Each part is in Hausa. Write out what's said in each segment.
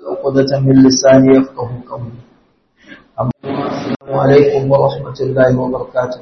عقدة من لساني يفقه قولي السلام عليكم ورحمة الله وبركاته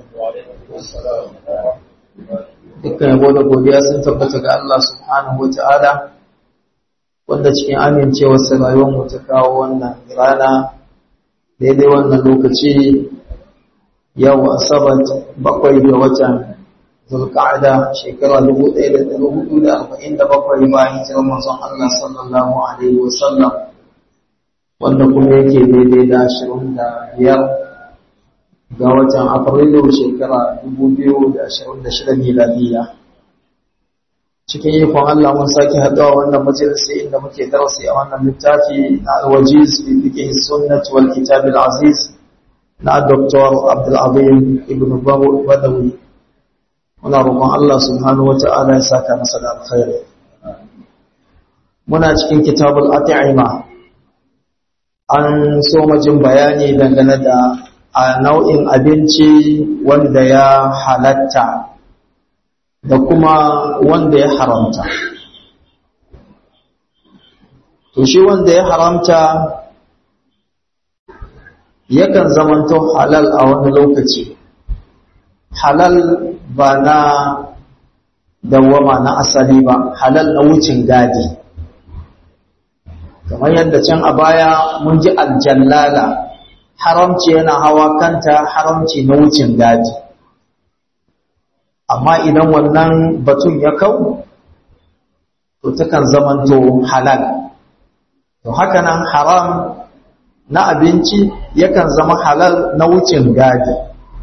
dukkan yabo da godiya sun tabbata ga Allah subhanahu wata'ala wanda cikin amincewarsa rayuwar mu ta kawo wannan rana daidai wannan lokaci yau asabar bakwai ga watan zulqa'ada shekara 1447 bayan hijirar manzon Allah sallallahu alaihi wasallam wanda kuma yake daidai da 25 ga watan afrilu shekara 2026 miladiya cikin ikon Allah mun sake haɗuwa wannan majalisi inda muke darasi a wannan littafi na alwajiz fi fiqh sunnah wal kitab al aziz na Dr. Abdul Azim Ibn Badawi muna roƙon Allah subhanahu wata'ala ya saka masa da alkhairi muna cikin kitabul at'ima an so majin bayani dangane da a nau'in abinci wanda ya halatta da kuma wanda ya haramta to shi wanda ya haramta yakan zamanto halal a wani lokaci halal ba na dawama na asali ba halal na wucin gadi kamar yadda can a baya mun ji aljallala haramci yana hawa kanta haramci na wucin gadi amma idan wannan batun ya kau to takan zamanto halal to hakanan haram na abinci yakan zama halal na wucin gadi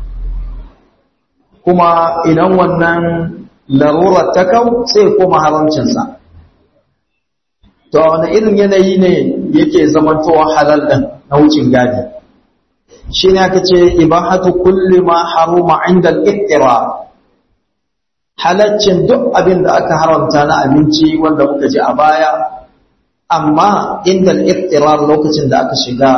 kuma idan wannan larurar ta kau sai koma haramcinsa to wani irin yanayi ne yake zamantowa halal ɗin na wucin gadi shi ne aka ce ibahatu kulli ma haruma inda al-ittira halaccin duk abin da aka haramta na abinci wanda muka ji a baya amma inda al-ittira lokacin da aka shiga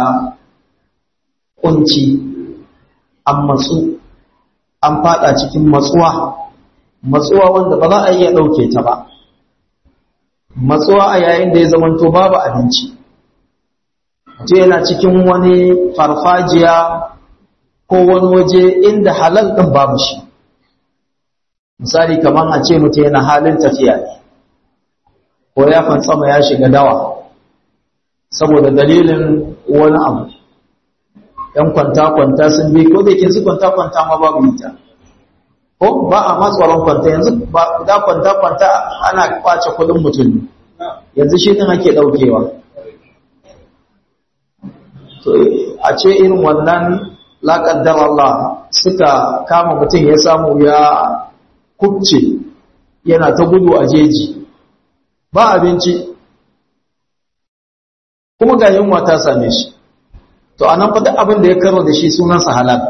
kunci an matsu an fada cikin matsuwa matsuwa wanda ba za a iya dauke ta ba matsuwa a yayin da ya zamanto babu abinci mutum yana cikin wani farfajiya ko wani waje inda halal ɗin babu shi misali kamar a ce mutum yana halin tafiya ne ko ya fantsama ya shiga dawa saboda dalilin wani abu ‘yan kwanta-kwanta sun bi ko da yake su kwanta-kwanta ma babu ita ko ba a matsoron kwanta yanzu ba da kwanta-kwanta ana kwace kudin mutum yanzu shi ɗin ake ɗaukewa to a ce irin wannan laƙaddar Allah suka kama mutum ya samu ya kubce yana ta gudu a jeji ba abinci kuma ga yunwa ta same shi to a nan duk abin da ya karo da shi sunansa halal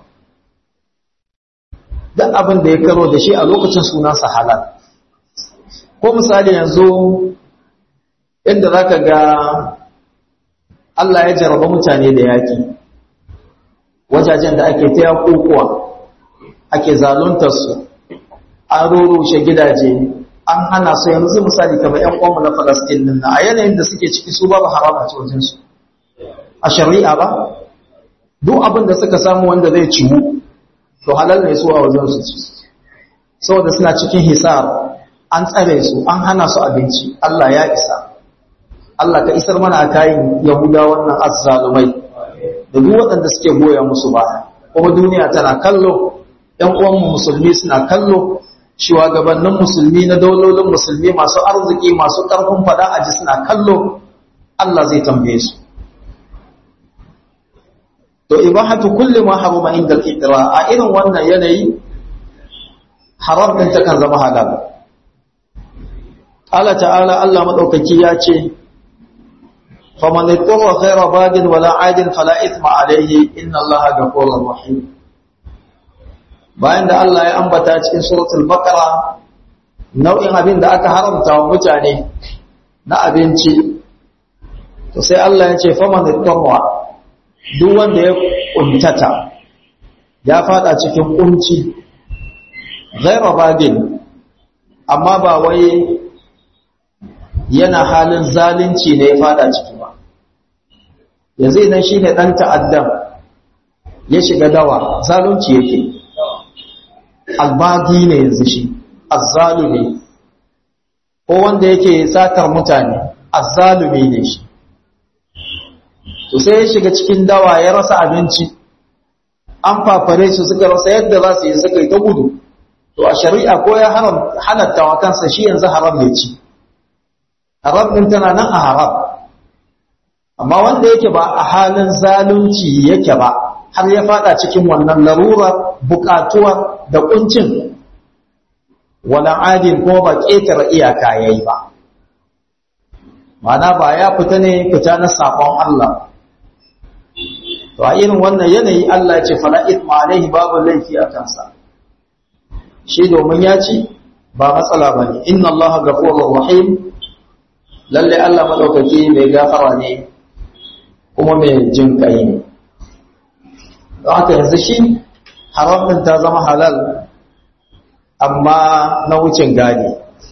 duk abin da ya karo da shi a lokacin sunansa halal ko misali yanzu inda za ka ga Allah ya jarraba mutane da yaƙi wajajen da ake ta yaƙuƙuwa ake zaluntarsu an rurushe gidaje an hana su yanzu misali kamar ‘yan ƙwanmu na Falastin nan a yanayin da suke ciki su babu harama ce wajensu a shari'a ba duk abin da suka samu wanda zai ciwu to halal ne su a wajensu ci saboda suna cikin hisar an tsare su an hana su abinci Allah ya isa Allah ka isar mana a kayan Yahuda wannan azzalumai da duk waɗanda suke goya musu baya kuma duniya tana kallo ‘yan uwanmu musulmi suna kallo shugabannin musulmi na daulolin musulmi masu arziki masu ƙarfin faɗa a ji suna kallo Allah zai tambaye su to ibahatu kulli ma haruma inda al-itra a irin wannan yanayi haram din ta kan zama halal Allah ta'ala Allah madaukaki ya ce faman ittara ghayra bagin wala adin fala ithma alayhi inna Allaha ghafurur rahim bayan da Allah ya ambata cikin suratul baqara nau'in abin da aka haramta wa mutane na abinci to sai Allah ya ce faman ittara duk wanda ya kuntata ya fada cikin kunci ghayra bagin amma ba wai yana halin zalunci ne ya fada ciki ba yanzu idan shi ne ɗan ta'addan ya shiga dawa zalunci yake albagi ne yanzu shi azzalumi ko wanda yake satar mutane azzalumi ne shi to sai ya shiga cikin dawa ya rasa abinci an fafare su suka rasa yadda za su yi suka yi ta gudu to a shari'a ko ya haram halatta wa kansa shi yanzu haram ne ci haram din tana nan a haram amma wanda yake ba a halin zalunci yake ba har ya fada cikin wannan larura bukatuwa da kuncin wala adin ko ba ƙetare iyaka yayi ba mana ba ya fita ne fita na sakon Allah to a irin wannan yanayi Allah ya ce fala ithma alaihi babu laifi a kansa shi domin ya ci ba matsala bane inna Allah ghafurur rahim lalle Allah madaukaki mai gafara ne kuma mai jin kai ne don haka yanzu shi haram din ta zama halal amma na wucin gadi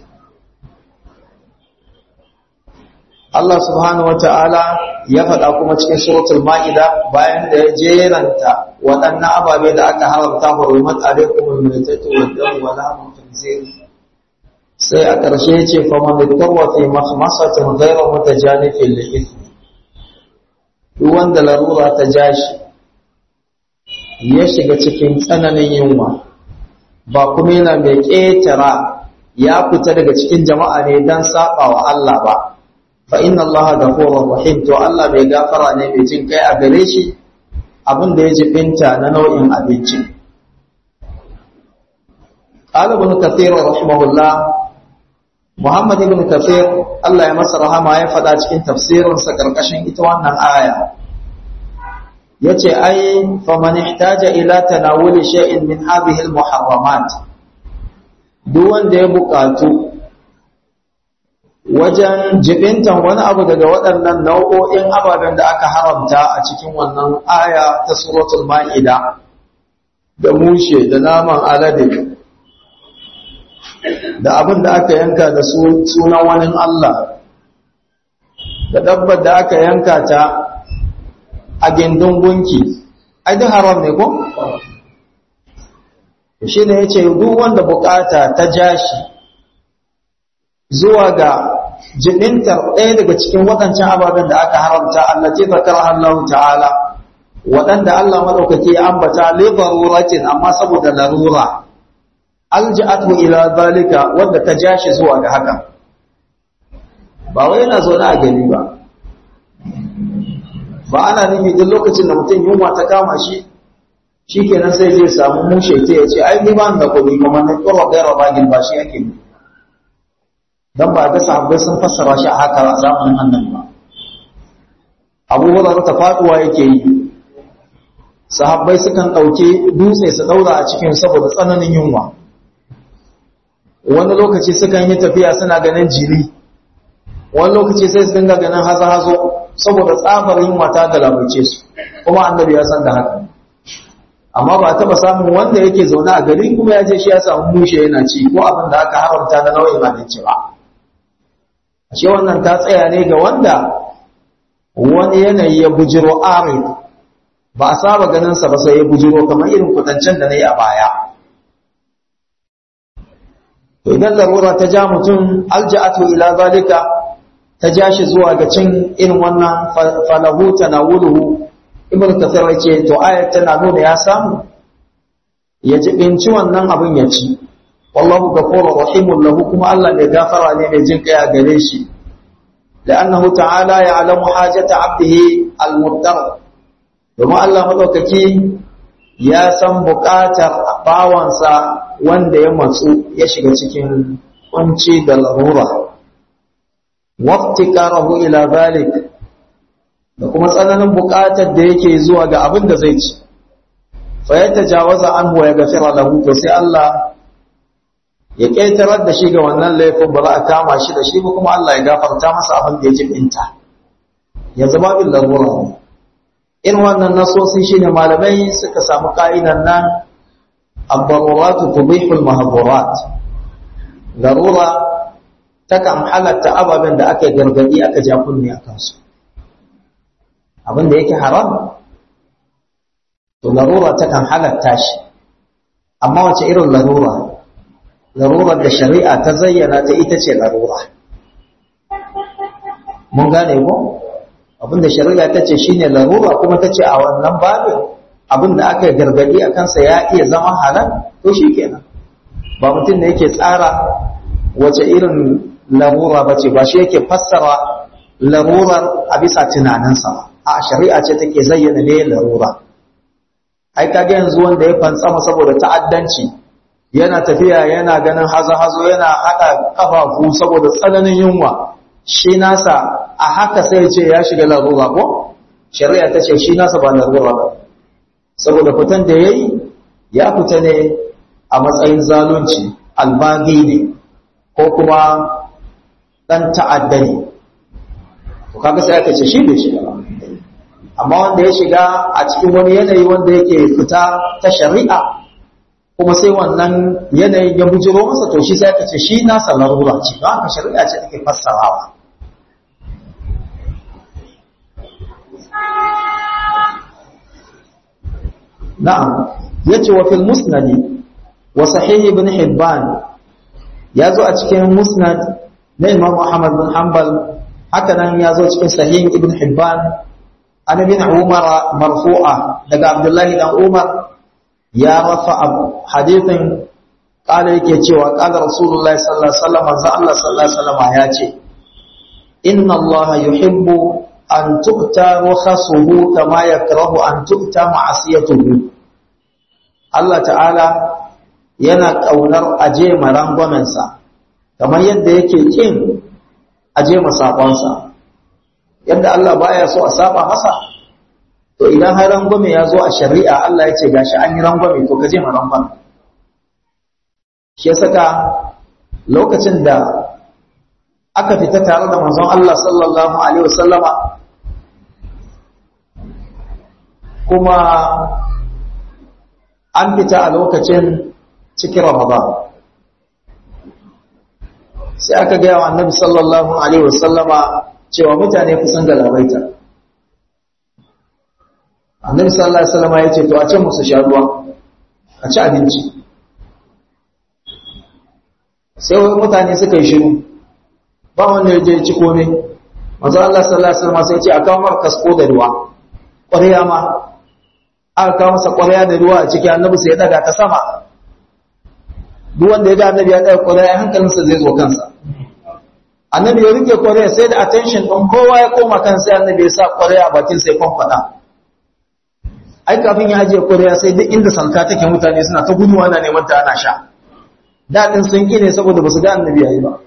Allah subhanahu wata'ala ya faɗa kuma cikin suratul ma'ida bayan da ya jeranta waɗannan ababe da aka haramta hurumat alaikum al-maytatu wad-dam wa lahmu khinzir sai a ƙarshe ya ce fa man yattawa fi mahmasatin ghayra mutajanifin li ithmi duk wanda larura ta jashi ya shiga cikin tsananin yunwa ba kuma yana mai ƙetara ya fita daga cikin jama'a ne don saɓa wa Allah ba fa inna Allah ghafurur rahim to Allah bai gafara ne mai jin kai a gare shi abin da ya jibinta na nau'in abinci qala ibn kathir rahimahullah Muhammad ibn kathir Allah ya masa rahama ya faɗa cikin tafsirinsa karkashin ita wannan aya yace ai faman ihtaja ila tanawuli shay'in min hadhihi almuharramat duk wanda ya bukatu wajen jibintan wani abu daga waɗannan nau'o'in ababen da aka haramta a cikin wannan aya ta suratul ma'ida da mushe da naman alade da abin da aka yanka da sunan wani Allah da dabbar da aka yanka ta a gindin gunki ai duk haram ne ko shi ne ya ce duk wanda bukata ta jashi zuwa ga jinintar ɗaya daga cikin waɗancan ababen da aka haramta Allah ce zakar Allah ta'ala waɗanda Allah maɗaukaki ya ambata li daruratin amma saboda larura alja'atu ila zalika wanda ta jashi zuwa ga haka ba wai yana zo na gani ba ba ana nufi duk lokacin da mutum yunwa ta kama shi shi kenan sai zai samu mushe ta ya ce ai ni ba da kuɗi kuma na tsoro gaira bagin ba shi yake ne dan ba ga sahabbai sun fassara shi a haka a zamanin annabi ba abubuwan ta faduwa yake yi sahabbai sukan ɗauke dutse su ɗaura a cikin saboda tsananin yunwa wani lokaci sukan yi tafiya suna ganin jiri wani lokaci sai su dinga ganin hazo-hazo saboda tsabar yunwa ta galabaice su kuma annabi ya san da haka amma ba taba samun wanda yake zaune a gari kuma ya je shi ya samu mushe yana ci ko abin da aka haramta na nau'in abinci ba ashe wannan ta tsaya ne ga wanda wani yanayi ya bujiro arid ba a saba ganin sa ba sai ya bujiro kamar irin kudancen da na yi a baya to idan larura ta ja mutum alja'atu ila zalika ta ja shi zuwa ga cin irin wannan falahu tanawuluhu ibn kasar yace to ayat tana nuna ya samu ya jibinci wannan abin ya ci wallahu ghafurur rahimun lahu kuma Allah mai gafara ne mai jin kai a gare shi la'annahu ta'ala ya'lamu hajata 'abdihi al-mudtar domin Allah madaukaki ya san buƙatar bawansa wanda ya matsu ya shiga cikin kunci da larura waftikarahu ila zalik da kuma tsananin buƙatar da yake zuwa ga abin da zai ci fa ya tajawaza anhu ya gafira lahu to sai Allah ya ƙetarar da shi ga wannan laifin ba za a kama shi da shi ba kuma Allah ya gafarta masa abin da ya jibinta ya zama bin larura ne irin wannan nasosi shine malamai suka samu ka'idan nan abbaruratu tubihul mahdurat larura takan halatta ababen da aka gargadi aka ja kunne a kansu abin da yake haram to larura takan halatta shi amma wace irin larura larurar da shari'a ta zayyana ta ita ce larura mun gane ko abinda shari'a ta ce shine larura kuma ta ce a wannan babin abinda aka gargadi a kansa ya iya zama halal to shikenan ba mutum ne yake tsara wace irin larura ba ce ba shi yake fassara larurar a bisa tunaninsa a shari'a ce take zayyana ne larura ai kage yanzu wanda ya fantsama saboda ta'addanci yana tafiya yana ganin hazo-hazo yana haɗa ƙafafu saboda tsananin yunwa shi nasa a haka sai ce ya shiga larura ko shari'a ta ce shi nasa ba larura ba saboda fitan da ya yi ya fita ne a matsayin zalunci albagi ne ko kuma ɗan ta'adda ne to kaga sai aka ce shi bai shiga ba amma wanda ya shiga a cikin wani yanayi wanda yake fita ta shari'a kuma sai wannan yanayin ya bujiro masa to shi sai aka ce shi nasa larura ce don haka shari'a ce take fassarawa na'am yace wa fil musnadi wa sahih ibn hibban ya zo a cikin musnad na imam Muhammad bin Hanbal haka nan ya zo cikin sahih ibn hibban an ibn umar marfu'a daga abdullahi dan umar ya rafa hadithin kala yake cewa kala rasulullahi sallallahu alaihi wasallam manzo Allah sallallahu alaihi wasallam ya ce inna Allah yuhibbu an tu'ta rukhasuhu kama yakrahu an tu'ta ma'asiyatuhu Allah ta'ala yana kaunar aje marangwamensa kamar yadda yake kin aje masakonsa yadda Allah baya so a saba masa to idan har rangwame ya zo a shari'a Allah ya ce gashi an yi rangwame to ka je ma rangwame shi ya saka lokacin da aka fita tare da manzon Allah sallallahu alaihi wasallama kuma an fita a lokacin cikin Ramadan sai aka gaya wa annabi sallallahu alaihi wasallama cewa mutane kusan galabaita annabi sallallahu alaihi wasallam ya ce to a ce musu sha ruwa a ci abinci sai wai mutane suka yi shiru ba wanda ya je ci kome manzo Allah sallallahu alaihi wasallam sai ya ce a kawo mar kasko da ruwa ƙwarya ma aka kawo masa ƙwarya da ruwa a ciki annabi sai ya daga ta sama duk wanda ya ga annabi ya daga ƙwarya hankalinsa zai zo kansa annabi ya rike ƙwarya sai da attention ɗin kowa ya koma kan sai annabi ya sa ƙwarya a bakin sai kwamfada ai kafin ya ajiye ƙwarya sai duk inda salka take mutane suna ta gudu ana neman ta ana sha daɗin sun ƙi ne saboda ba su ga annabi ya yi ba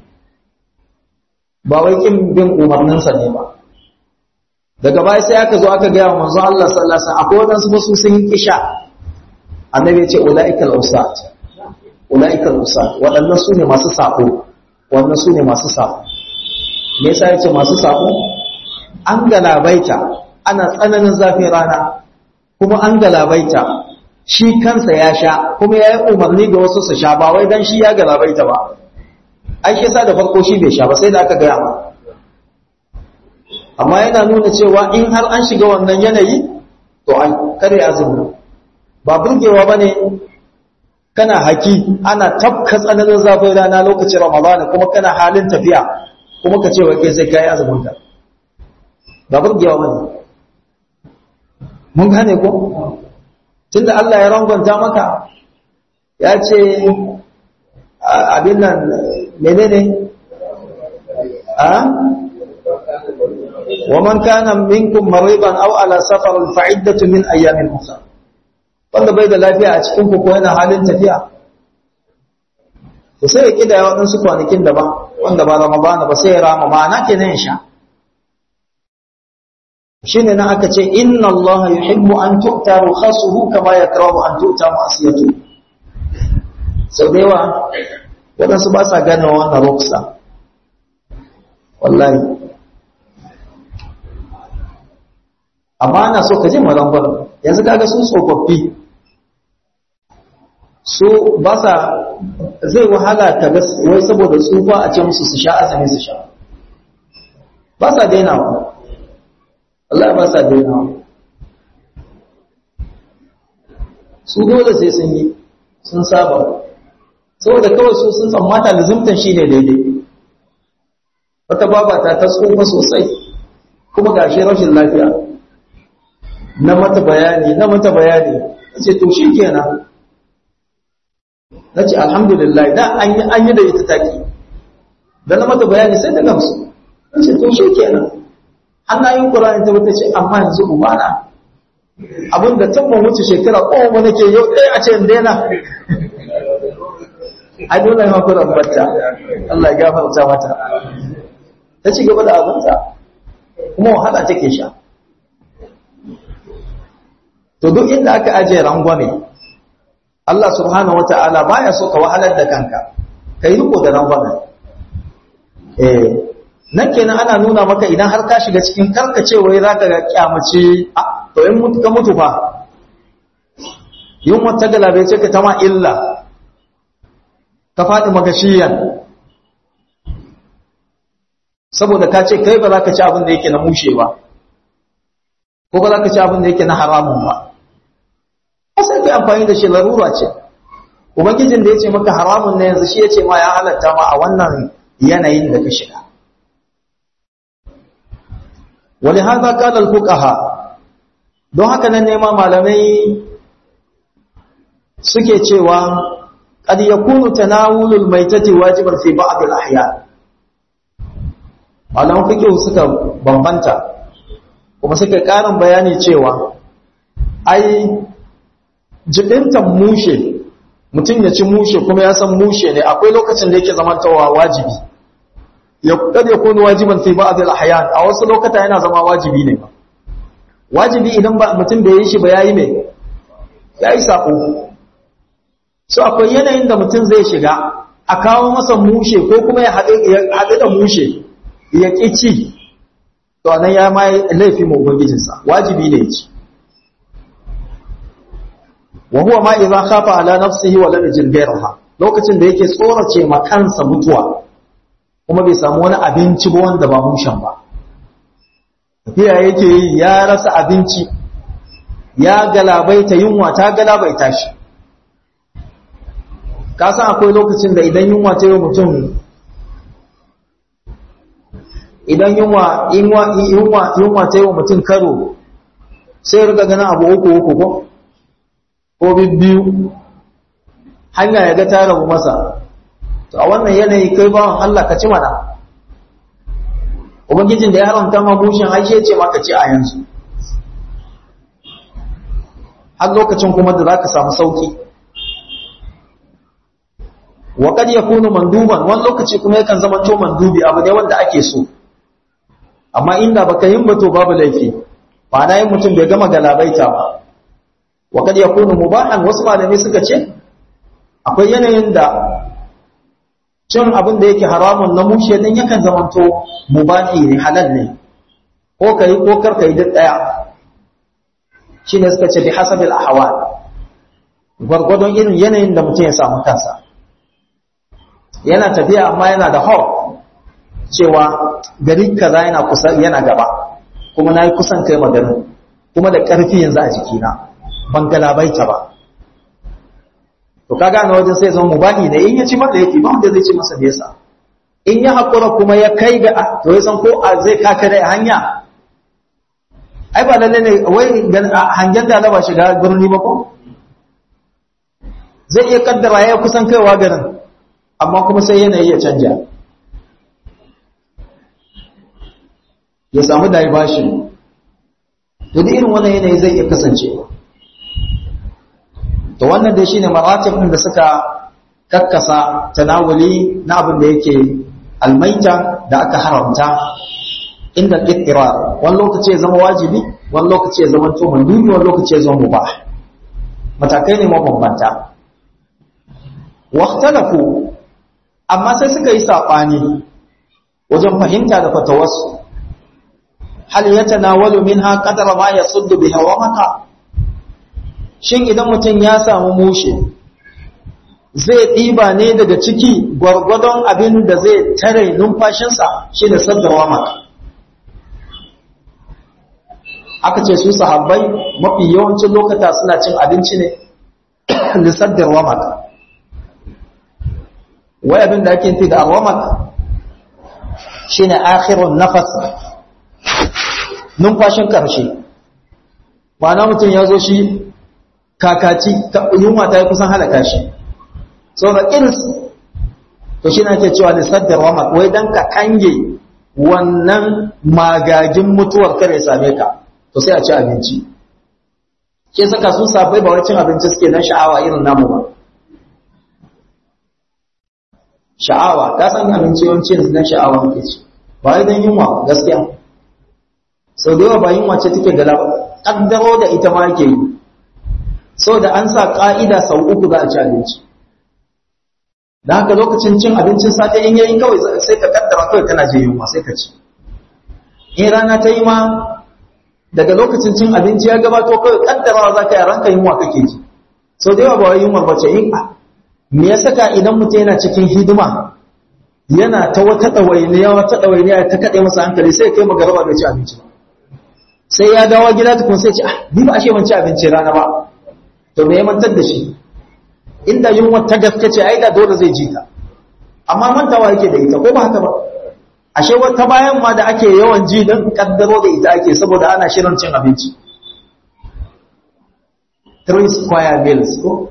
ba wai ƙin bin umarninsa ne ba daga baya sai aka zo aka gaya wa manzo Allah sallallahu alaihi wasallam akwai wadansu ba su sun ƙi sha annabi ya ce ulaikal usat ulaikal usat waɗannan su ne masu sako wannan su ne masu sako me yasa ya ce masu sako an galabaita ana tsananin zafin rana kuma an galabaita shi kansa ya sha kuma ya yi umarni ga wasu su sha ba wai don shi ya galabaita ba ai shi sa da farko shi bai sha ba sai da aka gaya ma amma yana nuna cewa in har an shiga wannan yanayi to an kare azumi ba burgewa ba ne kana haki ana tafka tsananin zafin rana lokacin ramadana kuma kana halin tafiya kuma ka ce wa kai sai ka yi azumin ka ba burgewa ba ne mun gane ko tunda Allah ya rangonta maka ya ce abin nan menene a wa man kana minkum mariban aw ala safar fa iddatu min ayamin ukhra wanda bai da lafiya a cikin ku ko yana halin tafiya to sai ya kida ya wadansu kwanakin daban wanda ba ramadana ba sai ya rama ma'ana kenan ya sha shine nan aka ce inna allaha yuhibbu an tu'ta rukhasuhu kama yakrahu an tu'ta ma'siyatu sau da yawa waɗansu ba sa gane wannan ruksa wallahi amma ana so ka je marangon yanzu kaga su tsofaffi su ba sa zai wahala ka ga wai saboda tsufa a ce musu su sha azumi su sha ba sa dainawa Allah ba sa daina su dole sai sun yi sun saba saboda kawai su sun tsammata lazimtan shi ne daidai wata babata ta tsofa sosai kuma ga shi rashin lafiya na mata bayani na mata bayani na ce to shi kenan na ce alhamdulillah da an yi da ita taki da na mata bayani sai ta gamsu na ce to shi kenan hannayin ƙura'in ta wata ce amma yanzu ubana abin da tun wuce shekara ƙoma nake yau ɗaya a ce in daina a dole ma kuran bata Allah ya gafarta mata ta ci gaba da abinta kuma wahala take sha to duk inda aka ajiye rangwame Allah subhanahu wata'ala baya so ka wahalar da kanka kai riko da rangwame eh nan kenan ana nuna maka idan har ka shiga cikin karkacewa za ka ga kyamace to in mutu ka mutu fa yin wata galabe ce ka tama illa ka faɗi magashiyan saboda ka ce kai ba za ka ci abin da yake na mushe ba ko ba za ka ci abin da yake na haramun ba sai ka amfani da shi larura ce ubangijin da ya ce maka haramun na yanzu shi ya ce ma ya halatta ma a wannan yanayin da ka shiga wani haza kalar fuqaha don haka nan nema malamai suke cewa qad yakunu tanawulul maitati wajiban fi ba'd al-ahyan malaman fiqh suka bambanta kuma suka karin bayani cewa ai jibintan mushe mutum ya ci mushe kuma ya san mushe ne akwai lokacin da yake zamantawa wajibi ya kad yakunu wajiban fi ba'd al-ahyan a wasu lokata yana zama wajibi ne ba wajibi idan ba mutum bai yi shi ba yayi me yayi sako so akwai yanayin da mutum zai shiga a kawo masa mushe ko kuma ya haɗu da mushe ya ƙi ci to nan ya ma laifi ma ubangijinsa wajibi ne ci wa huwa ma idza khafa ala nafsihi wa lam yajid ghayraha lokacin da yake tsorace ma kansa mutuwa kuma bai samu wani abinci ba wanda ba mushen ba tafiya yake yi ya rasa abinci ya galabaita yunwa ta galabaita shi ka san akwai lokacin da idan yunwa ta yi mutum idan yunwa yunwa yunwa ta yi wa mutum karo sai ya riga ganin abu uku uku ko ko biyu hanya ya ga ta rabu masa to a wannan yanayi kai bawan Allah ka ci mana ubangijin da ya haramta ma mushin aishe ce maka ci a yanzu har lokacin kuma da za ka samu sauki wa kad yakunu manduban wani lokaci kuma yakan zama to mandubi abu ne wanda ake so amma inda baka yin ba to babu laifi ma'ana yin mutum bai gama galabaita ba wa kad yakunu mubahan wasu malamai suka ce akwai yanayin da cin abin da yake haramun na mushe din yakan zamanto mubahi ne halal ne ko kai ko kar kai duk daya shine suka ce bi hasabil ahwal gwargwadon irin yanayin da mutum ya samu kansa yana tafiya amma yana da hau cewa gari kaza yana kusa yana gaba kuma na yi kusan kai maganin kuma da ƙarfi yanzu a jikina ban galabaita ba to kaga na wajen sai zama mubahi ne in ya ci masa yake ba wanda zai ci masa nesa in ya haƙura kuma ya kai ga to ya san ko a zai kaka da hanya ai ba lalle ne wai hangen da ba shiga birni ba ko zai iya kaddara ya kusan kaiwa garin amma kuma sai yanayi ya canja ya samu diversion duk irin wannan yanayi zai iya kasancewa to wannan dai shine maratib din da suka kakkasa tanawuli na abin da yake almaita da aka haramta inda al wani lokaci ya zama wajibi wani lokaci ya zama to mandubi wani lokaci ya zama mubah matakai ne mabambanta waqtalafu amma sai suka yi saɓani wajen fahimta da fatawarsu hal ya tanawalu minha qadara ma yasuddu biha wa maka shin idan mutum ya samu mushe zai ɗiba ne daga ciki gwargwadon abin da zai tare numfashinsa shi da saddarwa maka aka ce su sahabbai mafi yawancin lokata suna cin abinci ne lissaddar wamak wai abin da ake fi da wamak shi ne akhirun nafas numfashin ƙarshe na mutum ya zo shi kakaci yunwa ta yi kusan halaka shi so da ƙirs to shi na ke cewa lissaddar wamak wai don ka kange wannan magagin mutuwar kare same ka to sai a ci abinci ke saka su sabai ba wai cin abinci suke na sha'awa irin namu ba sha'awa ka san abinci yawanci na sha'awa muke ci ba wai don yunwa gaskiya sau da yawa ba yunwa ce take gala ba ƙaddaro da ita ma ke yi sau da an sa ƙa'ida sau uku za a ci abinci da haka lokacin cin abincin safe in yayi kawai sai ka kaddara kawai kana je yunwa sai ka ci in rana ta yi ma daga lokacin cin abinci ya gabato kawai kaddarawa za ka yi ranka yunwa kake ji sau da yawa ba wai yunwa ba ce in me ya saka idan mutum yana cikin hidima yana ta wata ɗawainiya wata ɗawainiya ta kaɗe masa hankali sai kai magaraba bai ci abinci ba sai ya dawo gida tukun sai ce ah ni ba ashe ban ci abinci rana ba to me ya mantar da shi inda yunwa ta gaske ce ai da dole zai ji ta amma mantawa yake da ita ko ba haka ba ashe wata bayan ma da ake yawan ji don kaddaro da ita ake saboda ana shirin cin abinci three square meals ko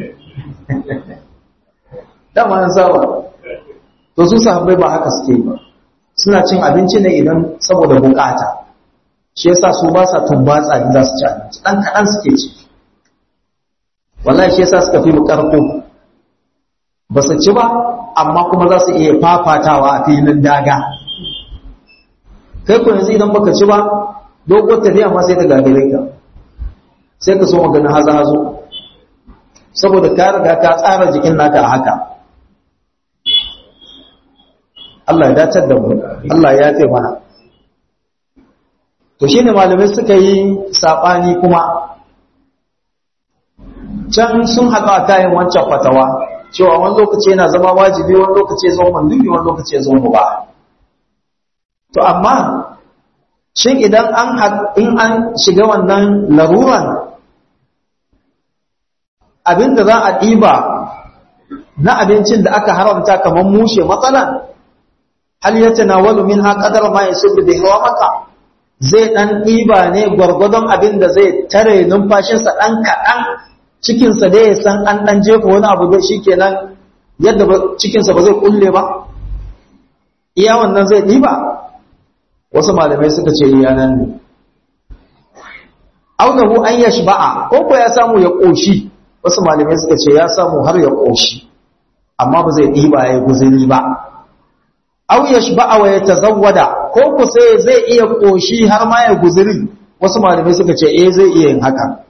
dama an saba to su sahabbai ba haka suke ba suna cin abinci ne idan saboda bukata shi yasa su ba sa tumbatsa in za su ci abinci dan kaɗan suke ci wallahi shi yasa suka fi mu karko ba su ci ba amma kuma za su iya fafatawa a filin daga kai ku yanzu idan baka ci ba dogon tafiya ma sai ta gagare ka sai ka so maganin haza hazo saboda ka riga ka tsara jikin naka a haka Allah ya dacar da mu Allah ya yafe mana to shine malamai suka yi sabani kuma can sun haɗu a kayan wancan fatawa cewa wani lokaci yana zama wajibi wani lokaci ya zama mandubi wani lokaci ya zama ba to amma shin idan an in an shiga wannan laruran abinda za a ɗiba na abincin da aka haramta kamar mushe matsalan hal ya tanawalu min ha qadar ma yasuddu bi maka zai dan ɗiba ne gwargwadon abin da zai tare numfashinsa ɗan kaɗan cikinsa dai ya san an ɗan jefa wani abu da shi kenan yadda cikinsa ba zai kulle ba iya wannan zai ɗiba wasu malamai suka ce iya nan ne aunahu an ya shiba'a ko ko ya samu ya ƙoshi wasu malamai suka ce ya samu har ya ƙoshi amma ba zai ɗiba ya yi guzuri ba au ya shiba'a wa ya tazawwada ko ku sai zai iya ƙoshi har ma ya guzuri wasu malamai suka ce eh zai iya yin haka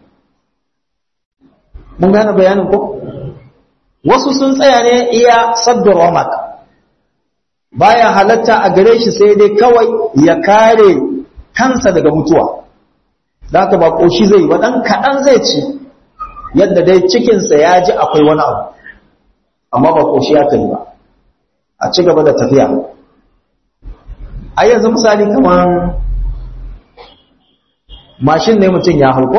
mun gane bayanin ko wasu sun tsaya ne iya saddar ramak baya halatta a gare shi sai dai kawai ya kare kansa daga mutuwa da haka ba ƙoshi zai yi ba ɗan kaɗan zai ci yadda dai cikinsa ya ji akwai wani abu amma ba ƙoshi ya kai ba a ci gaba da tafiya a yanzu misali kamar mashin ne mutum ya hau ko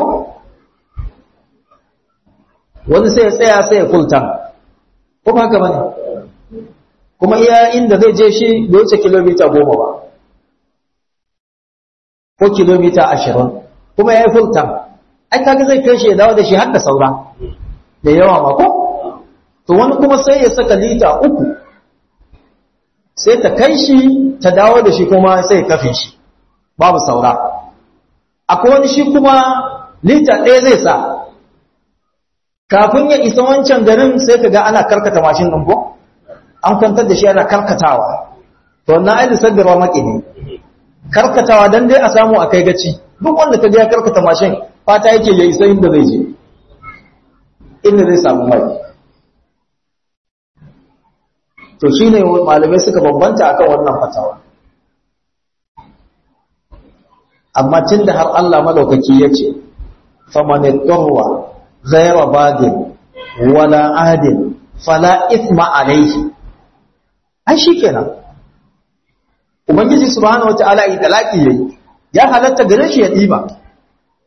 wani sai ya tsaya sai ya fulta ko ba haka bane kuma iya inda zai je shi bai wuce kilomita goma ba ko kilomita ashirin kuma ya yi fulta ai kaga zai kai shi ya dawo da shi har da saura da yawa ma ko to wani kuma sai ya saka lita uku sai ta kai shi ta dawo da shi kuma sai ya kafe shi babu saura akwai wani shi kuma lita ɗaya zai sa kafin ya isa wancan garin sai ka ga ana karkata mashin ɗin ko an kwantar da shi ana karkatawa to wannan ai lissadarwa maki ne karkatawa dan dai a samu a kai gaci duk wanda ka ga ya karkata mashin fata yake ya isa inda zai je inda zai samu mai to shine malamai suka bambanta akan wannan fatawa amma tunda har Allah madaukaki yace faman yatawwa ghayra badin wala adin fala ithma alayhi ai shikenan ubangiji subhanahu wataala yi talaki yayi ya halatta gare shi ya diba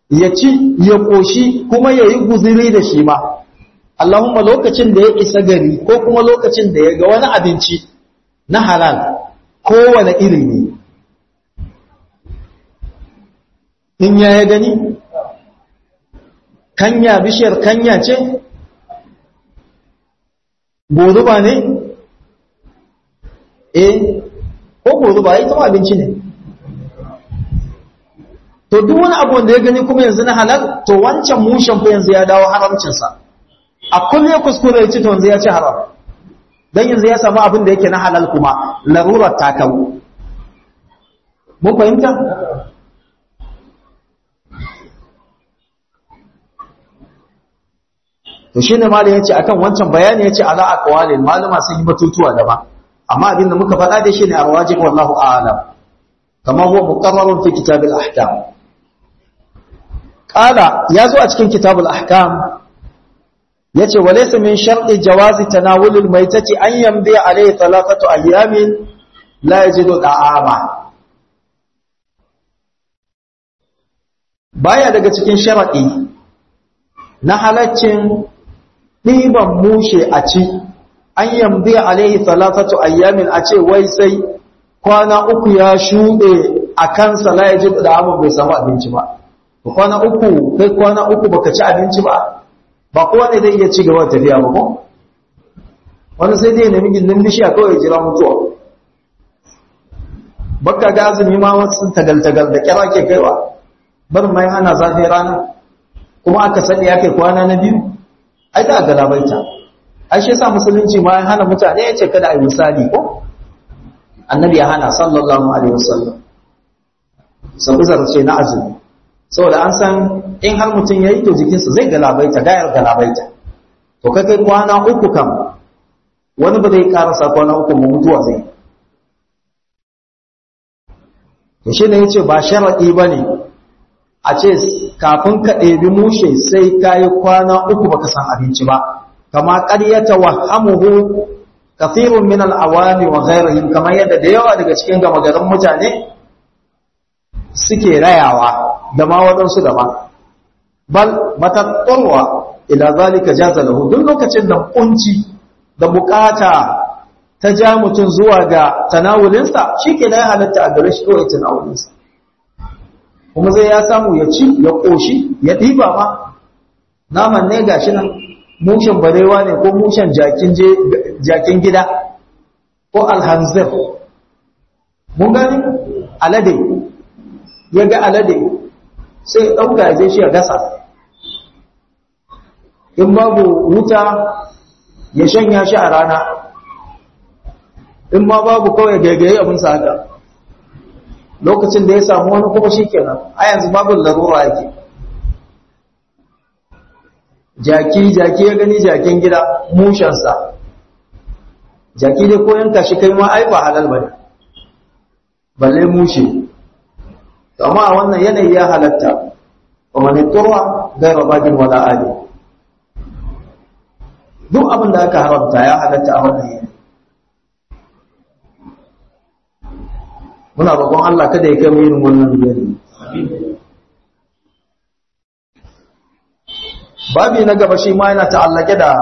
ya ci ya ƙoshi kuma ya yi guziri da shi ma Allahumma lokacin da ya isa gari ko kuma lokacin da ya ga wani abinci na halal kowane iri ne in ya ya gani kanya bishiyar kanya ce goruba ne eh ko goruba ita ma abinci ne to duk wani abu da ya gani kuma yanzu na halal to wancan mushen fa yanzu ya dawo haramcinsa a kulle kuskure ya ci to yanzu ya ci haram don yanzu ya samu abin da yake na halal kuma larurar ta kawo mun fahimta to shine malam yace akan wancan bayani yace ala aqwalil malama sun yi batutuwa daban amma abin da muka faɗa da shi ne arwajib wallahu a'lam kama huwa muqarrarun fi kitabil ahkam qala yazo a cikin kitabul ahkam yace walaysa min sharti jawazi tanawulil maitati an yamdi alayhi thalathatu ayyamin la yajidu da'ama baya daga cikin sharadi na halaccin ɗiban mushe a ci an yamdi alaihi thalathatu ayyamin a ce wai sai kwana uku ya shuɗe a kansa la yaji da amma bai samu abinci ba kwana uku kai kwana uku baka ci abinci ba ba kowa ne zai iya ci gaba da tafiya ba ko wani sai dai nemi gindin bishiya kawai jira mutuwa baka ga azumi ma wasu tagal-tagal da kira ke kaiwa bar mai hana zafi rana kuma aka sani ya kai kwana na biyu ai da ga labaita ai shi yasa musulunci ma ya hana mutane ya ce kada a yi misali ko annabi ya hana sallallahu alaihi wasallam sabu zarce na azumi saboda an san in har mutum ya yi to jikinsa zai galabaita gayar galabaita to kai kai kwana uku kam wani ba zai karasa kwana uku mu mutuwa zai to shi ne ya ce ba sharaɗi ba ne a ce kafin ka ɗebi mushe sai ka yi kwana uku baka san abinci ba kama ƙaryata wa hamuhu kafirun min al'awami wa ghairihim kamar yadda da yawa daga cikin gama garin mutane suke rayawa da ma waɗansu da ma bal matattarwa ila zalika jaza lahu duk lokacin da kunci da bukata ta ja mutum zuwa ga tanawulinsa shi ke ya halatta a gare shi kawai tanawulinsa kuma zai ya samu ya ci ya ƙoshi ya ɗiba ma naman ne ga shi nan mushen barewa ne ko mushen jakin gida ko alhanzir mun gani alade ya ga alade sai ya ɗauka ya je shi ya gasa in babu wuta ya shanya shi a rana in ma babu kawai gaigaye abinsa haka lokacin da ya samu wani kuma shi kenan a yanzu babu larura yake jaki jaki ya gani jakin gida mushensa jaki dai ko yanka shi kai ma ai ba halal bane balle mushe to amma a wannan yanayi ya halatta wa man turwa ghayra bagin wala ali duk abin da aka haramta ya halatta a wannan yanayi muna roƙon Allah kada ya kai mu irin wannan yanayi babi na gaba shi ma yana ta'allake da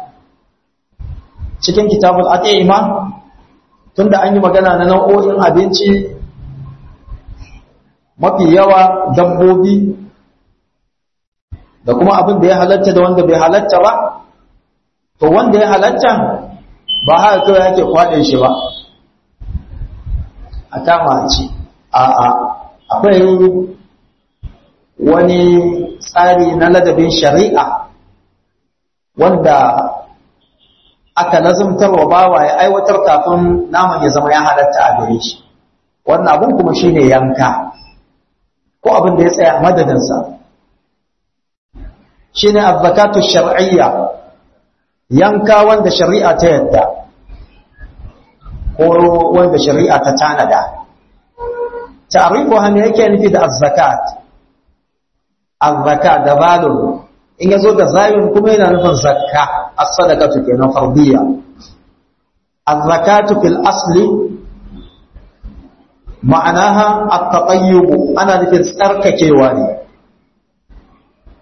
cikin kitabul aqima tunda an yi magana na nau'o'in abinci mafi yawa dabbobi da kuma abin da ya halatta da wanda bai halatta ba to wanda ya halatta ba haka kawai yake kwaɗe shi ba a kama ci a'a akwai wani tsari na ladabin shari'a wanda aka lazumtar wa bawa ya aiwatar kafin naman ya zama ya halatta a gare shi wannan abun kuma shine yanka ko abin da ya tsaya madadinsa shine azzakatu shar'iyya yanka wanda shari'a ta yadda ko wanda shari'a ta tanada ta'rifu han yake nufi da az-zakat az-zakat da balun in yazo da zayun kuma yana nufin zakka as-sadaqatu kenan fardiyya az-zakatu fil asli ma'anaha at-tatayyub ana nufin tsarkakewa ne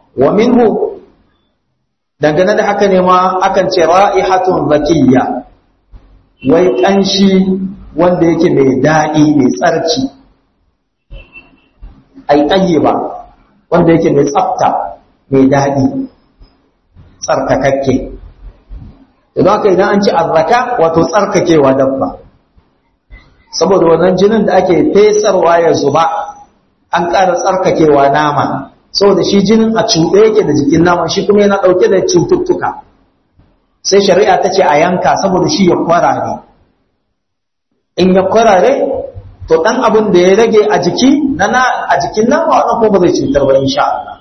wa minhu dangane da haka ne ma akan ce ra'ihatun zakiyya wai kanshi wanda yake mai daɗi mai tsarki ai ba wanda yake mai tsafta mai daɗi tsarkakakke idan haka idan an ci azzaka wato tsarkakewa dabba saboda wannan jinin da ake fesarwa ya zuba an ƙara tsarkakewa nama saboda shi jinin a cuɗe yake da jikin naman shi kuma yana ɗauke da cututtuka sai shari'a ta ce a yanka saboda shi ya kwarare in ya kwarare to ɗan abin da ya rage a jiki na a jikin nama wannan ko ba zai cutar ba insha Allah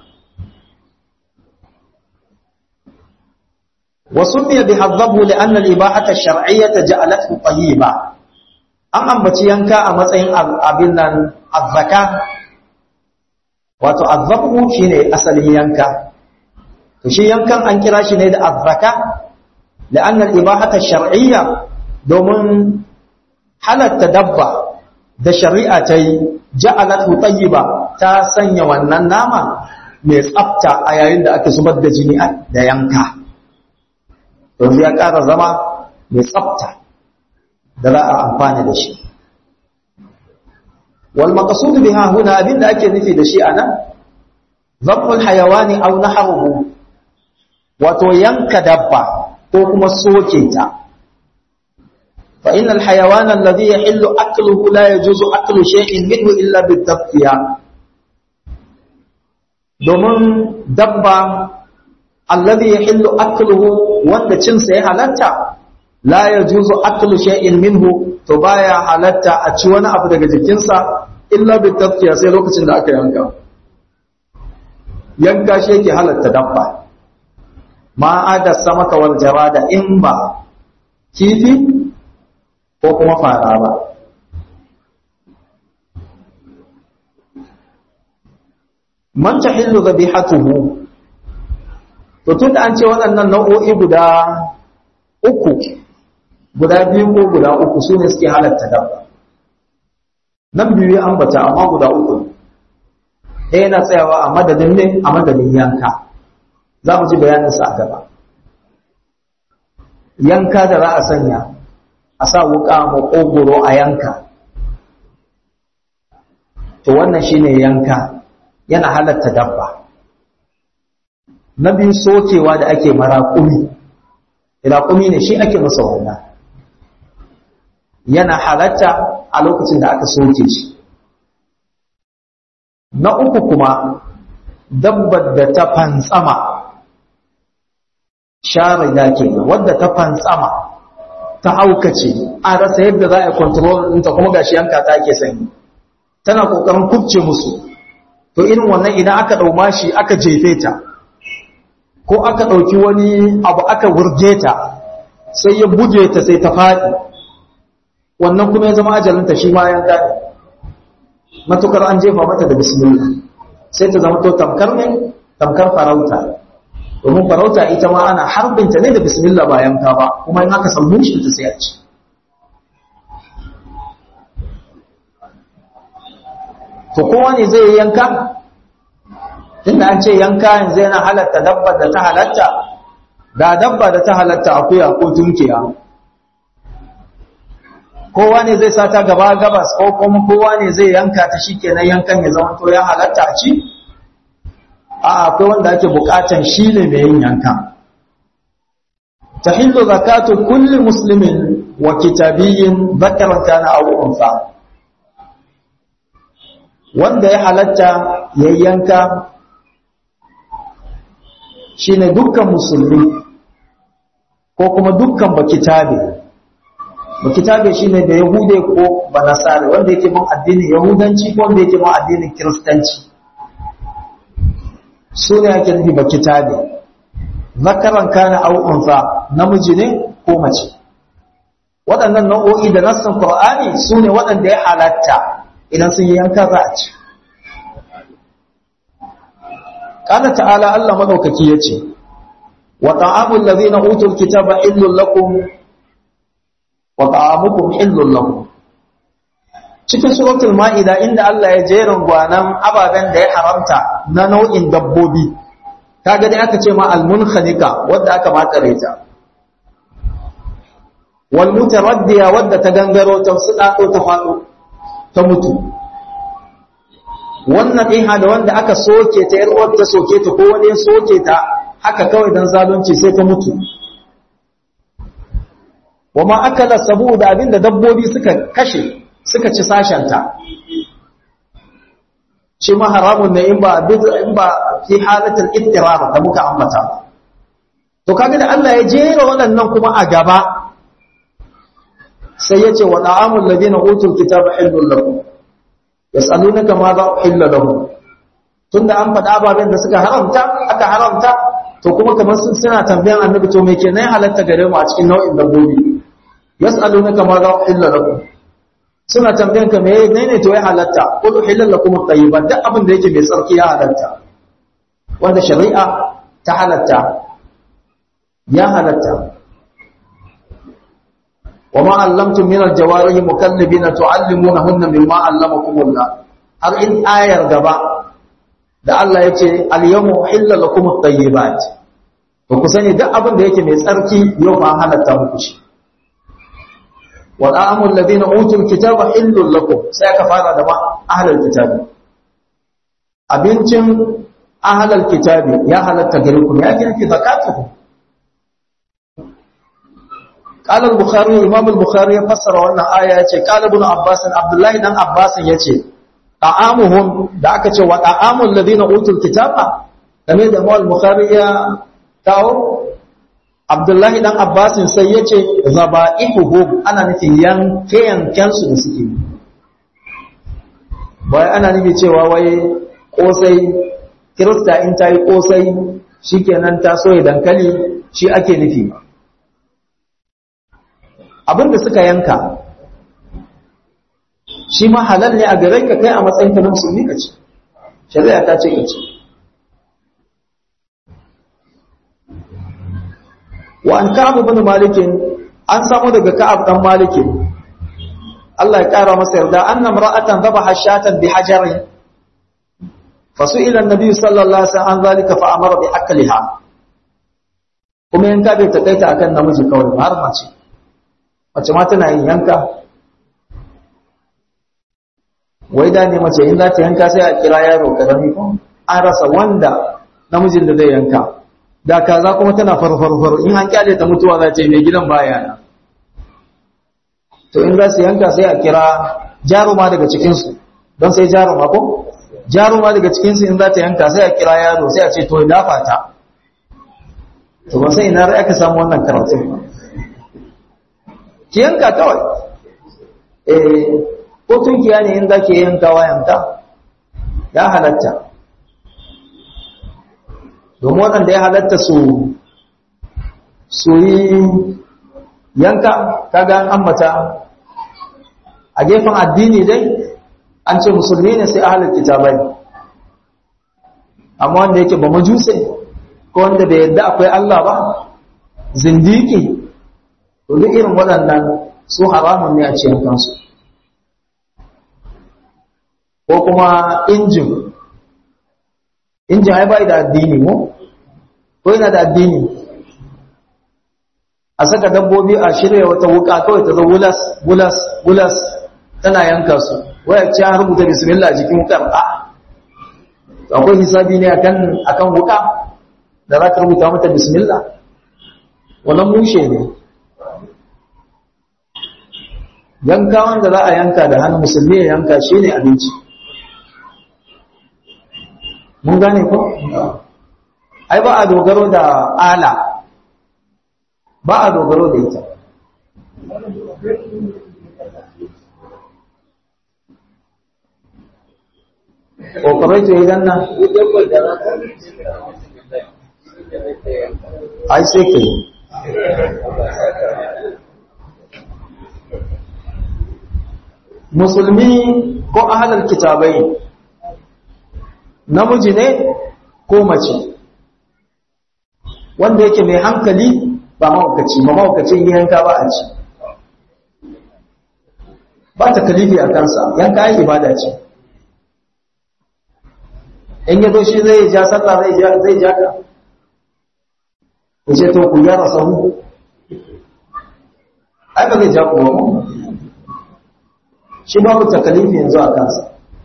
وسمي بحظه لأن الإباحة الشرعية جعلته طيبا an ambaci yanka a matsayin abin nan azzaka wato azzabu shine asalin yanka to shi yankan an kira shi ne da azzaka la'anna al-ibahata shar'iyya domin halatta dabba da shari'a ta yi ja'alatu tayyiba ta sanya wannan nama mai tsafta a yayin da aka zubar da jini da yanka yanzu ya ƙara zama mai tsafta da za a amfana da shi wal maqsud biha huna abinda ake nufi da shi anan zabul hayawani aw nahruhu wato yanka dabba ko kuma soke ta fa innal hayawana alladhi yahillu akluhu la yajuzu aklu shay'in minhu illa bit-tafkiya domin dabba alladhi yahillu akluhu wanda cinsa ya halatta la yajuzu aklu shay'in minhu to baya halatta a ci wani abu daga jikinsa illa bi tafkiya sai lokacin da aka yanka yanka shi yake halatta dabba ma ada samaka wal jarada in ba kifi ko kuma fara ba man tahillu dhabihatuhu to tun da an ce waɗannan nau'o'i guda uku guda biyu ko guda uku su ne suke halatta dabba nan biyu ya ambata amma guda uku ɗaya yana tsayawa a madadin ne a madadin yanka za mu ji bayaninsa a gaba yanka da za a sanya a sa wuƙa maƙogoro a yanka to wannan shine yanka yana halatta dabba na biyu sokewa da ake maraƙumi raƙumi ne shi ake masa wannan yana halatta a lokacin da aka soke shi na uku kuma dabbar da ta fantsama share da ke wadda ta fantsama ta haukace a rasa yadda za a kontrol ɗinta kuma gashi yanka ta ake sanyi tana ƙoƙarin kubce musu to irin wannan idan aka ɗauma shi aka jefe ta ko aka ɗauki wani abu aka wurge ta sai ya buge ta sai ta faɗi wannan kuma ya zama ajalinta shi ma yanka ne matukar an jefa mata da bismillah sai ta zama to tamkar ne tamkar farauta domin farauta ita ma ana harbinta ne da bismillah ba yanka ba kuma in aka samu shi ta sai a ci to kowa ne zai yanka tunda an ce yanka yanzu yana halatta dabba da ta halatta ga dabba da ta halatta akuya ko tunkiya kowa ne zai sata gaba gabas ko kuma kowa ne zai yanka ta shikenan yankan ya zama to ya halatta a ci a akwai wanda ake bukatan shi ne mai yin yanka tahillu zakatu kulli muslimin wa kitabiyyin dhakaran kana aw unsa wanda ya halatta ya yanka shine dukkan musulmi ko kuma dukkan bakitabe bakitabe shine da yahude ko banasare wanda yake bin addinin yahudanci ko wanda yake bin addinin kiristanci su ne ake nufi bakitabe zakaran kana au unsa namiji ne ko mace waɗannan nau'o'i da nassin qur'ani su ne waɗanda ya halatta idan sun yi yanka za a ci قال تعالى الله مدوكaki yace wa ta'amul ladhina utul kitaba illul lakum wa ta'amukum illul lakum cikin suratul maida inda Allah ya jerin gwanan ababen da ya haramta na nau'in dabbobi kaga dai aka ce ma almunhanika wadda aka makare ta wal mutaraddiya wadda ta gangaro ta suɗaɗo ta faɗo ta mutu wannan iha da wanda aka soke ta yar uwar ta soke ta ko wani ya soke ta haka kawai dan zalunci sai ta mutu wama akala sabu da abinda dabbobi suka kashe suka ci sashenta shi ma haramun ne in ba in ba fi halatul ittirar da muka ambata to kaga da Allah ya jera waɗannan kuma a gaba sai yace wa da'amul ladina utul kitaba hillul lakum yas'alunaka ma za uhilla lahum tunda an faɗa ababen da suka haramta aka haramta to kuma kamar sun suna tambayan annabi to me kenan halatta gare mu a cikin nau'in dabbobi yas'alunaka ma za uhilla lakum suna tambayan ka me ne to ya halatta qul uhilla lakum at-tayyibat duk abin da yake mai tsarki ya halatta wanda shari'a ta halatta ya halatta وما علمتم من الجوارح مكلبين تعلمونهن مما علمكم الله har in ayar gaba da Allah ya ce al-yawma uhilla lakum at-tayyibat to ku sani duk abin da yake mai tsarki yau ba halatta muku shi wa ta'amul ladina utul kitaba illul lakum sai ka fara da ma ahlul kitabi abincin ahlul kitabi ya halatta gare ku ya kirki zakatuhu قال البخاري امام البخاري فسر wannan aya yace قال ابن عباس عبد الله dan Abbas yace ta'amuhum da aka ce wa ta'amul ladina utul kitaba game da Imam Bukhari ya kawo Abdullah dan Abbas sai yace zaba'ihuhum ana nufin yanke yanken su da suke bai ana nufi cewa wai kosai kirista in tayi kosai shikenan ta soye dankali shi ake nufi ba abin da suka yanka shi ma halal ne a gare ka kai a matsayin ka na musulmi ka ce shari'a ta ce ka ce wa an ka'ab ibn malik an samu daga ka'ab dan malik Allah ya kara masa yarda annam ra'atan dhabaha shatan bi hajarin fasu'ila an-nabi sallallahu alaihi wasallam an zalika fa amara bi akliha kuma yanka bai takaita akan namiji kawai har mace mace ma tana yin yanka wai da ne mace in za ta yanka sai a kira yaro karami ko an rasa wanda namijin da zai yanka da kaza kuma tana farfarfar in an kyale ta mutuwa za ta yi mai gidan baya na to in za su yanka sai a kira jaruma daga cikinsu don sai jaruma ko jaruma daga cikinsu in za ta yanka sai a kira yaro sai a ce to ya dafa ta to ba sai ina rai aka samu wannan karatun ba ki yanka kawai eh ko tunkiya ne in za ki yankawa yanka ya halatta domin waɗanda ya halatta su su yi yanka kaga an ambata a gefen addini dai an ce musulmi ne sai ahalar kitabai amma wanda yake ba majuse ko wanda bai yadda akwai Allah ba zindiki to duk irin waɗannan su haramun ne a cikin kansu ko kuma injin injin ai bai da addini mu ko yana da addini a saka dabbobi a shirya wata wuka kawai ta zo wulas wulas wulas tana yanka su waya ce an rubuta bismillah jikin wukar a akwai hisabi ne akan akan wuka da za ka rubuta mata bismillah wannan mushe ne yanka wanda za a yanka da hannu musulmi ya yanka shi ne abinci mun gane ko? ai ba a dogaro da ala ba a dogaro da ita ƙoƙarai to idan nan ai sai ka yi musulmi ko ahalar kitabai namiji ne ko mace wanda yake mai hankali ba mawakaci ba mawakacin yanka ba a ci ba ta kalifi a kansa yanka yi ibada ce in yazo shi zai ja sallah zai ja ka ku ce to ku gyara sahu ai ba zai ja ku ba shi babu takalifi yanzu a kansa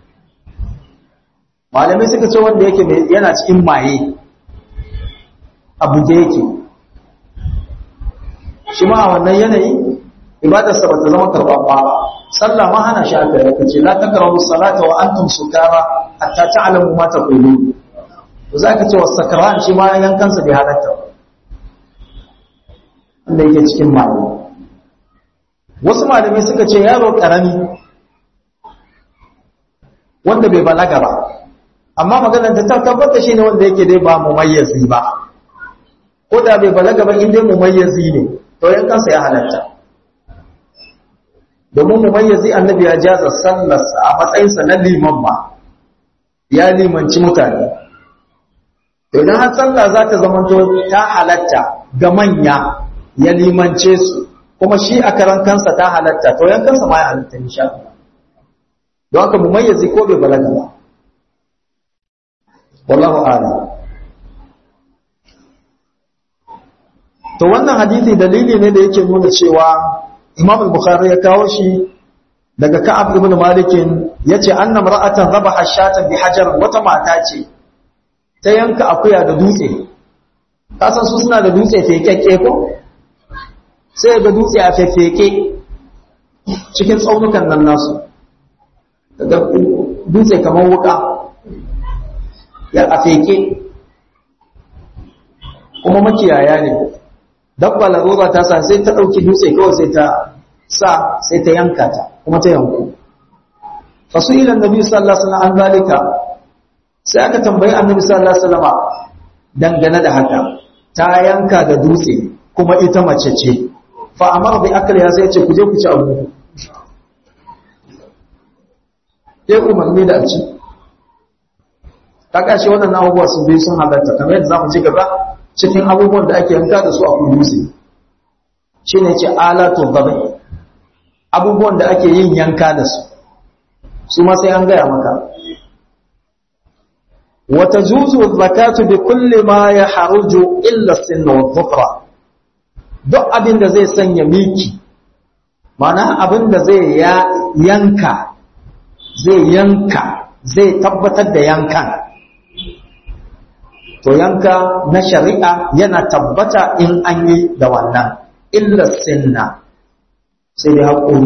malamai suka ce wanda yake yana cikin maye abu da yake shi ma a wannan yanayi ibadarsa ba ta zama karɓaɓɓa ba sallah ma hana shi aka yaka ce la takrabu salata wa antum sukara hatta ta'lamu ma taqulun to zaka ce wasakran shi ma yankansa bai halatta wanda yake cikin maye wasu malamai suka ce yaro karami wanda bai balaga ba amma maganar da ta tabbata shi ne wanda yake dai ba mumayyazi ba ko da bai balaga ba inda mumayyazi ne to yankansa ya halatta domin mumayyazi annabi ya jaza sallarsa a matsayinsa na liman ma ya limanci mutane idan har sallah za ta zamanto ta halatta ga manya ya limance su kuma shi a karan kansa ta halatta to yankansa ma ya halatta insha Allah don haka mumayyazi ko bai balaga ba wallahu a'lam to wannan hadisi dalili ne da yake nuna cewa Imam al-Bukhari ya kawo shi daga Ka'ab ibn Malik yace anna mar'atan zabaha shatan bi hajar wata mata ce ta yanka akuya da dutse ka san su suna da dutse fekekke ko sai ga dutse a fefeke cikin tsaunukan nan nasu daga dutse kamar wuka ya a feke kuma makiyaya ne dabba larura ta sa sai ta ɗauki dutse kawai sai ta sa sai ta yanka ta kuma ta yanku fasu ilan nabi sallallahu alaihi wasallam an zalika sai aka tambayi annabi sallallahu alaihi wasallam dangane da haka ta yanka da dutse kuma ita mace ce fa amara bi akliha sai ce ku je ku ci abu ya umarni da a ci ta kashe waɗannan abubuwa sun bai sun halatta kamar yadda za mu ci gaba cikin abubuwan da ake yanka da su a kudusi shi ne ce alatu gabai abubuwan da ake yin yanka da su su ma sai an gaya maka wata juzu zakatu bi kulli ma ya haruju illa sinna wa dhufra duk abin da zai sanya miki mana abin da zai yanka zai yanka zai tabbatar da yankan to yanka na shari'a yana tabbata in an yi da wannan illa sinna sai dai haƙori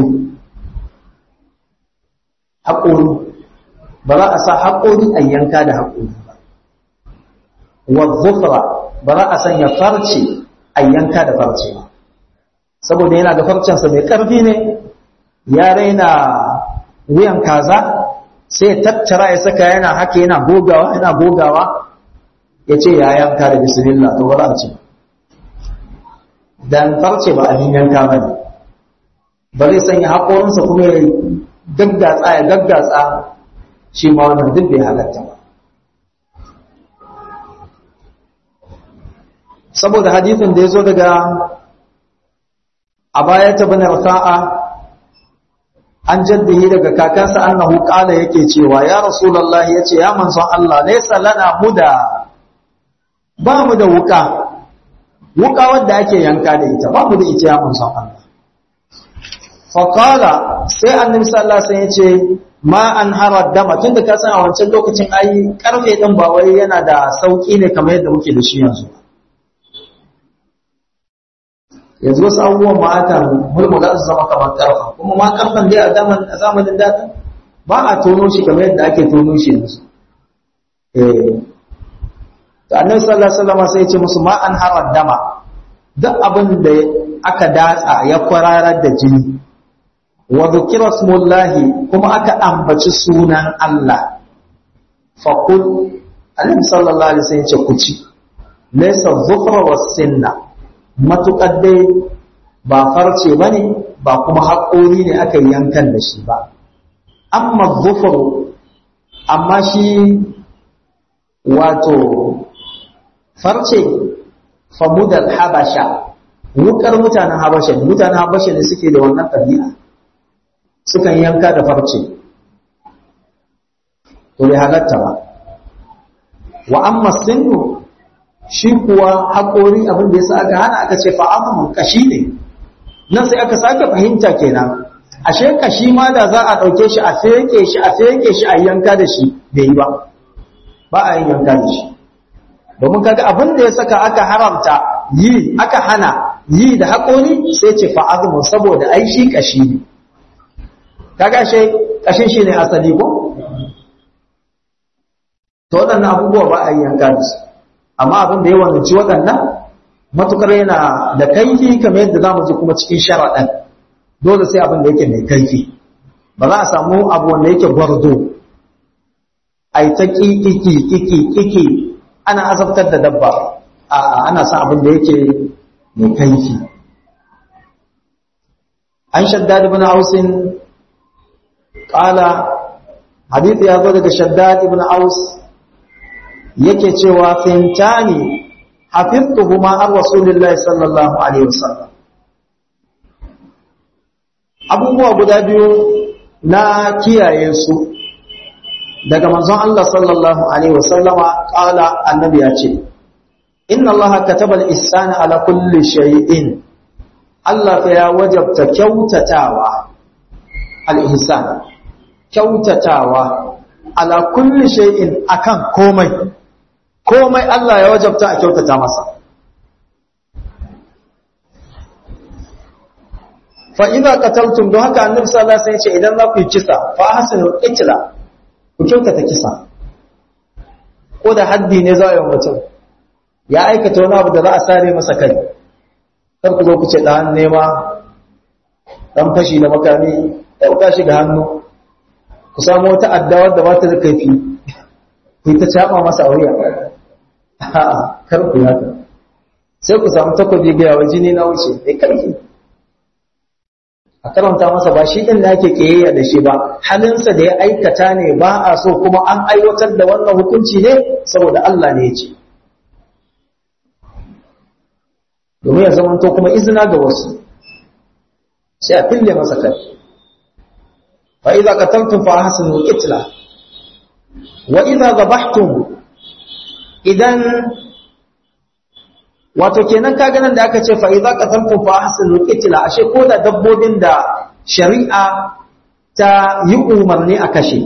haƙori ba za a sa haƙori a yanka da haƙori ba wa zufra ba za a sanya farce a yanka da farce ba saboda yana da farcensa mai ƙarfi ne ya raina wuyan kaza sai tattara ya saka yana haka yana gogawa yana gogawa ya ce ya yanka da bismillah to ba za a ce dan farce ba abin yanka ba ne ba zai sanya haƙorinsa kuma ya gaggatsa ya gaggatsa shi ma wannan duk bai halatta ba saboda hadithin da ya zo daga a baya ta bane rafa'a an jaddihi daga kakansa annahu qala yake cewa ya rasulullahi yace ya manzon Allah laysa lana muda ba mu da wuka wuka wadda ake yanka da ita ba mu da ita ya manzon Allah faƙala sai annabi sallallahu alaihi wasallam yace ma an harar dama tunda ka san a wancan lokacin ai karfe din ba wai yana da sauki ne kamar yadda muke da shi yanzu yanzu wasu abubuwan ma aka mulmula su zama kamar karfa kuma ma karfan dai a zamanin da ba a tono shi kamar yadda ake tono shi yanzu eh to annabi sallallahu alaihi wasallam sai ya ce musu ma an harar dama duk abin da aka datsa ya kwararar da jini wa dhukira smullahi kuma aka ambaci sunan Allah fa kul annabi sallallahu alaihi wasallam ya ce ku ci laysa dhufra was sinna matukar dai ba farce bane ba kuma haƙori ne aka yankan da shi ba amma dhufru amma shi wato farce famudal habasha wukar mutanen habasha ne mutanen habasha ne suke da wannan ɗabi'a sukan yanka da farce to bai halatta ba wa amma sinu shi kuwa haƙori abin da ya sa aka hana aka ce fa'amun kashi ne nan sai aka sake fahimta kenan ashe kashi ma da za a ɗauke shi a feke shi a feke shi a yanka da shi bai yi ba ba a yin yanka da shi domin kaga abin da ya saka aka haramta yi aka hana yi da haƙori sai ce fa'azumun saboda ai shi kashi ne kaga shi kashin shi ne asali ko to waɗannan abubuwa ba a yi yanka da su amma abin da ya wanci waɗannan matukar yana da kaifi kamar yadda za mu ji kuma cikin sharaɗan dole sai abin da yake mai kaifi ba za a samu abu wanda yake gwardo a yi ta ƙiƙiƙi ƙiƙi ana azabtar da dabba a ana sa abin da yake mai kaifi an shaddad ibn ausin ƙala hadith ya zo daga shaddad ibn aus yake cewa fintani hafiztuhuma an rasulillahi sallallahu alaihi wasallam abubuwa guda biyu na kiyaye su daga manzon Allah sallallahu alaihi wasallama qala annabi ya ce inna Allah kataba al-ihsana ala kulli shay'in Allah fa ya wajabta kyautatawa al-ihsan kyautatawa ala kulli shay'in akan komai komai Allah ya wajabta a kyautata masa fa idza qataltum don haka annabi sallallahu alaihi wasallam ya ce idan za ku yi kisa fa hasinu qitla ku kyautata kisa ko da haddi ne za a yi mutum ya aikata wani abu da za a sare masa kai kar ku zo ku ce dan nema dan fashi da makami ɗauka shi ga hannu ku samu wata addawa da ba ta da kaifi ku yi ta caɓa masa a wuya a'a kar ku haka sai ku samu takobi ga yawa jini na wuce mai karfi a karanta masa ba shi ɗin da ake ƙiyayya da shi ba halinsa da ya aikata ne ba a so kuma an aiwatar da wannan hukunci ne saboda Allah ne ya ce domin ya zamanto kuma izina ga wasu sai a fille masa kai fa idza qataltum fa ahsinu qitla wa idza dhabhtum idan wato kenan kaga nan da aka ce fa idza qataltum fa ahsinu qitla ashe ko da dabbobin da shari'a ta yi umarni a kashe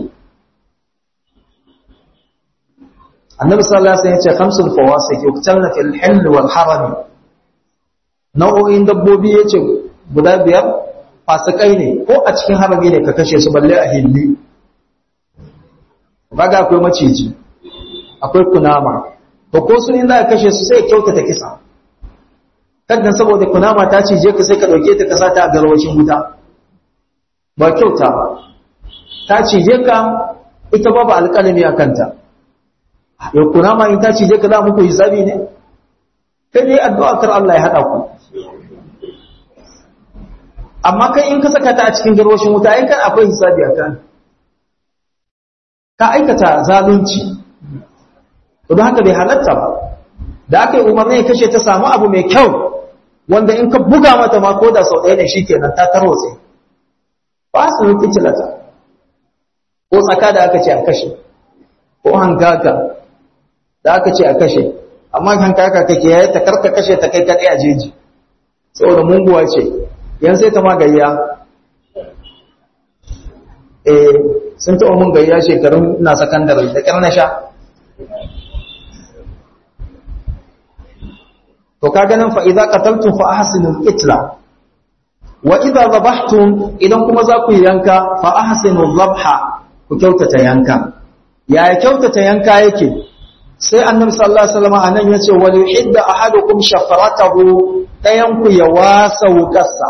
annabi sallallahu alaihi wasallam ya ce khamsul fawasik yuqtalna fil hil wal haram nau'o'in dabbobi yace guda biyar fasikai ne ko a cikin harami ne ka kashe su balle a hilli kaga akwai maciji akwai kunama to ko sun inda ka kashe su sai kyautata kisa kaddan saboda kunama ta cije ka sai ka dauke ta kasa ta garwashin wuta ba kyauta ba ta cije ka ita ba ba alƙalami a kanta yau kunama in ta cije ka za muku hisabi ne kai dai addu'a kar Allah ya hada ku amma kai in ka saka ta a cikin garwashin wuta ai kan akwai hisabi a kan ka aikata zalunci don haka bai halatta ba da aka yi umarni ya kashe ta samu abu mai kyau wanda in ka buga mata ma ko da sau ɗaya ne shikenan ta tarwatse ba su yi fitilata ko tsaka da aka ce a kashe ko hankaka da aka ce a kashe amma hankaka kake yayi ta karka kashe ta kai kaɗai a jeji saboda munguwa ce yan sai ta ma gayya eh sun taɓa mun gayya shekarun na sakandare da ƙyar na sha to ka ganin fa idza qataltum fa ahsinul qitla wa idza dhabhtum idan kuma za ku yanka fa ahsinul dhabha ku kyautata yanka ya kyautata yanka yake sai annabi sallallahu alaihi wasallam anan yace wal yuhidda ahadukum shafaratahu dayan ku ya wasa wukarsa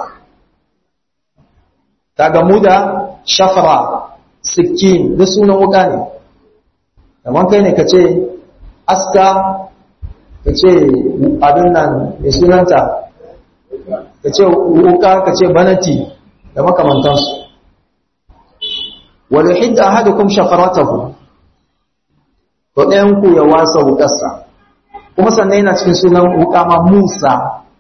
kaga muda shafara sikin da sunan wuka ne kamar kai ne kace aska ka ce abin nan mai sunanta ka ce wuka ka ce banati da makamantansu wadda hidda ahadukum shafaratahu to ɗayanku ya wasa wukarsa kuma sannan yana cikin sunan wuka ma musa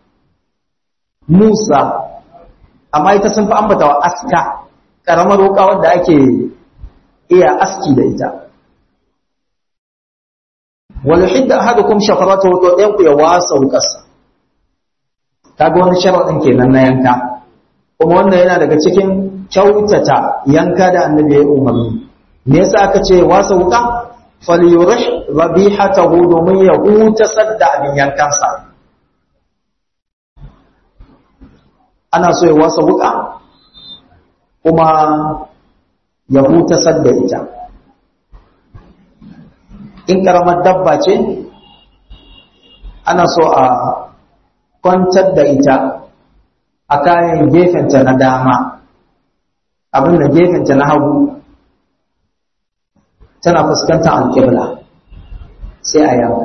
musa amma ita sun fi ambata wa aska ƙaramar wuka wadda ake iya aski da ita wal hidda ahadukum shafaratahu to ɗayan ku ya wasa wukarsa kaga wani sharadin kenan na yanka kuma wannan yana daga cikin kyautata yanka da annabi ya umarni me yasa aka ce wasa wuka falyurih rabihatahu domin ya huta sadda abin yankansa ana so ya wasa wuka kuma ya huta sadda ita in karamar dabba ce ana so a kwantar da ita a kayan gefenta na dama abin da gefenta na hagu tana fuskantar alƙibla sai a yanka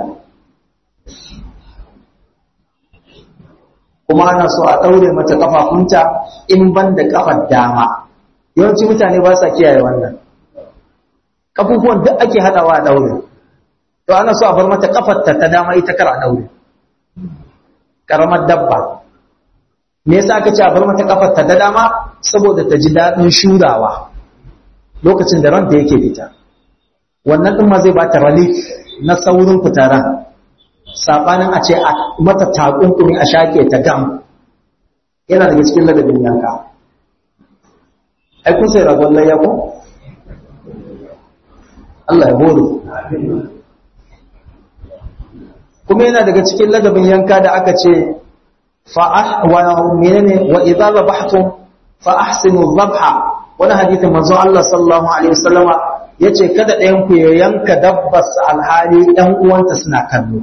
kuma ana so a ɗaure mata ƙafafunta in ban da ƙafar dama yawanci mutane ba sa kiyaye wannan ƙafufuwan duk ake haɗawa a ɗaure to ana so a bar mata ƙafarta ta dama ita kar a ɗaure ƙaramar dabba me yasa aka ce a bar mata ƙafarta ta dama saboda ta ji daɗin shurawa lokacin da ranta yake fita wannan ɗin ma zai ba ta relief na saurin fitaran saɓanin a ce a mata takunkumi a shaƙe ta gam yana daga cikin ladabin yanka ai kun sai ragon layya ko Allah ya hore kuma yana daga cikin ladabin yanka da aka ce fa wa menene wa idza zabahtum fa ahsinu dhabha wani hadithin manzon Allah sallallahu alaihi wasallama yace kada ɗayan ku ya yanka dabbas alhali ɗan uwanta suna kallo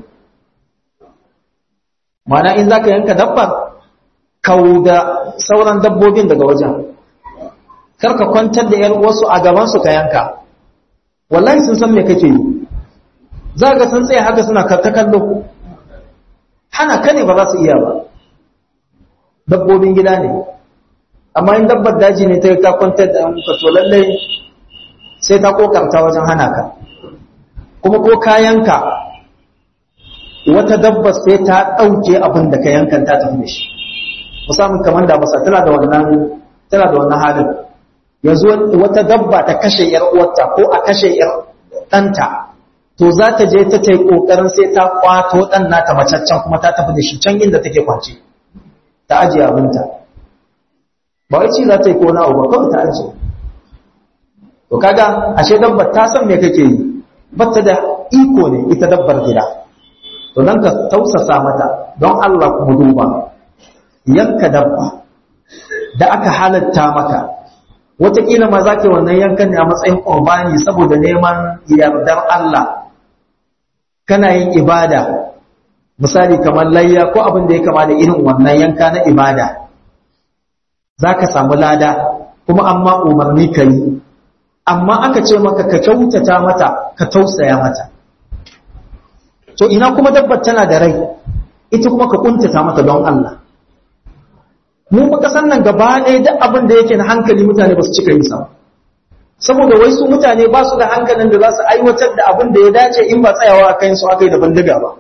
mana in zaka yanka dabbar kauda sauran dabbobin daga wajen karka kwantar da yar wasu a gaban su ka yanka wallahi sun san me kake yi za ga sun tsaye haka suna karta kallo hana ka ne ba za su iya ba dabbobin gida ne amma in dabbar daji ne ta yi ka kwantar da yanka to lallai sai ta kokarta wajen hana ka kuma ko kayanka wata dabbar sai ta ɗauke abin da ka yankan ta tafi da shi musamman kamar da basa tana da wannan tana da wannan halin yanzu wata dabba ta kashe yar uwarta ko a kashe yar ɗanta to za ta je ta tai kokarin sai ta kwato ɗan nata macaccen kuma ta tafi da shi can inda take kwance ta ajiye abinta ba wai ci za ta yi ko na ba kawai ta ajiye to kaga ashe dabbar ta san me kake yi batta da iko ne ita dabbar gida to dan ka tausasa mata don Allah kuma duba yanka dabba da aka halatta maka wataƙila ma za ka wannan yankan ne a matsayin ƙurbani saboda neman yardar Allah kana yin ibada misali kamar layya ko abin da ya kama da irin wannan yanka na ibada za ka samu lada kuma amma umarni ka yi amma aka ce maka ka kyautata mata ka tausaya mata to ina kuma dabbar tana da rai ita kuma ka kuntata mata don Allah mu fa kasan nan gaba ɗaya duk abin da yake na hankali mutane ba su cika yin sa saboda wai su mutane ba su da hankalin da za su aiwatar da abin da ya dace in ba tsayawa a kayan su aka yi da bandiga ba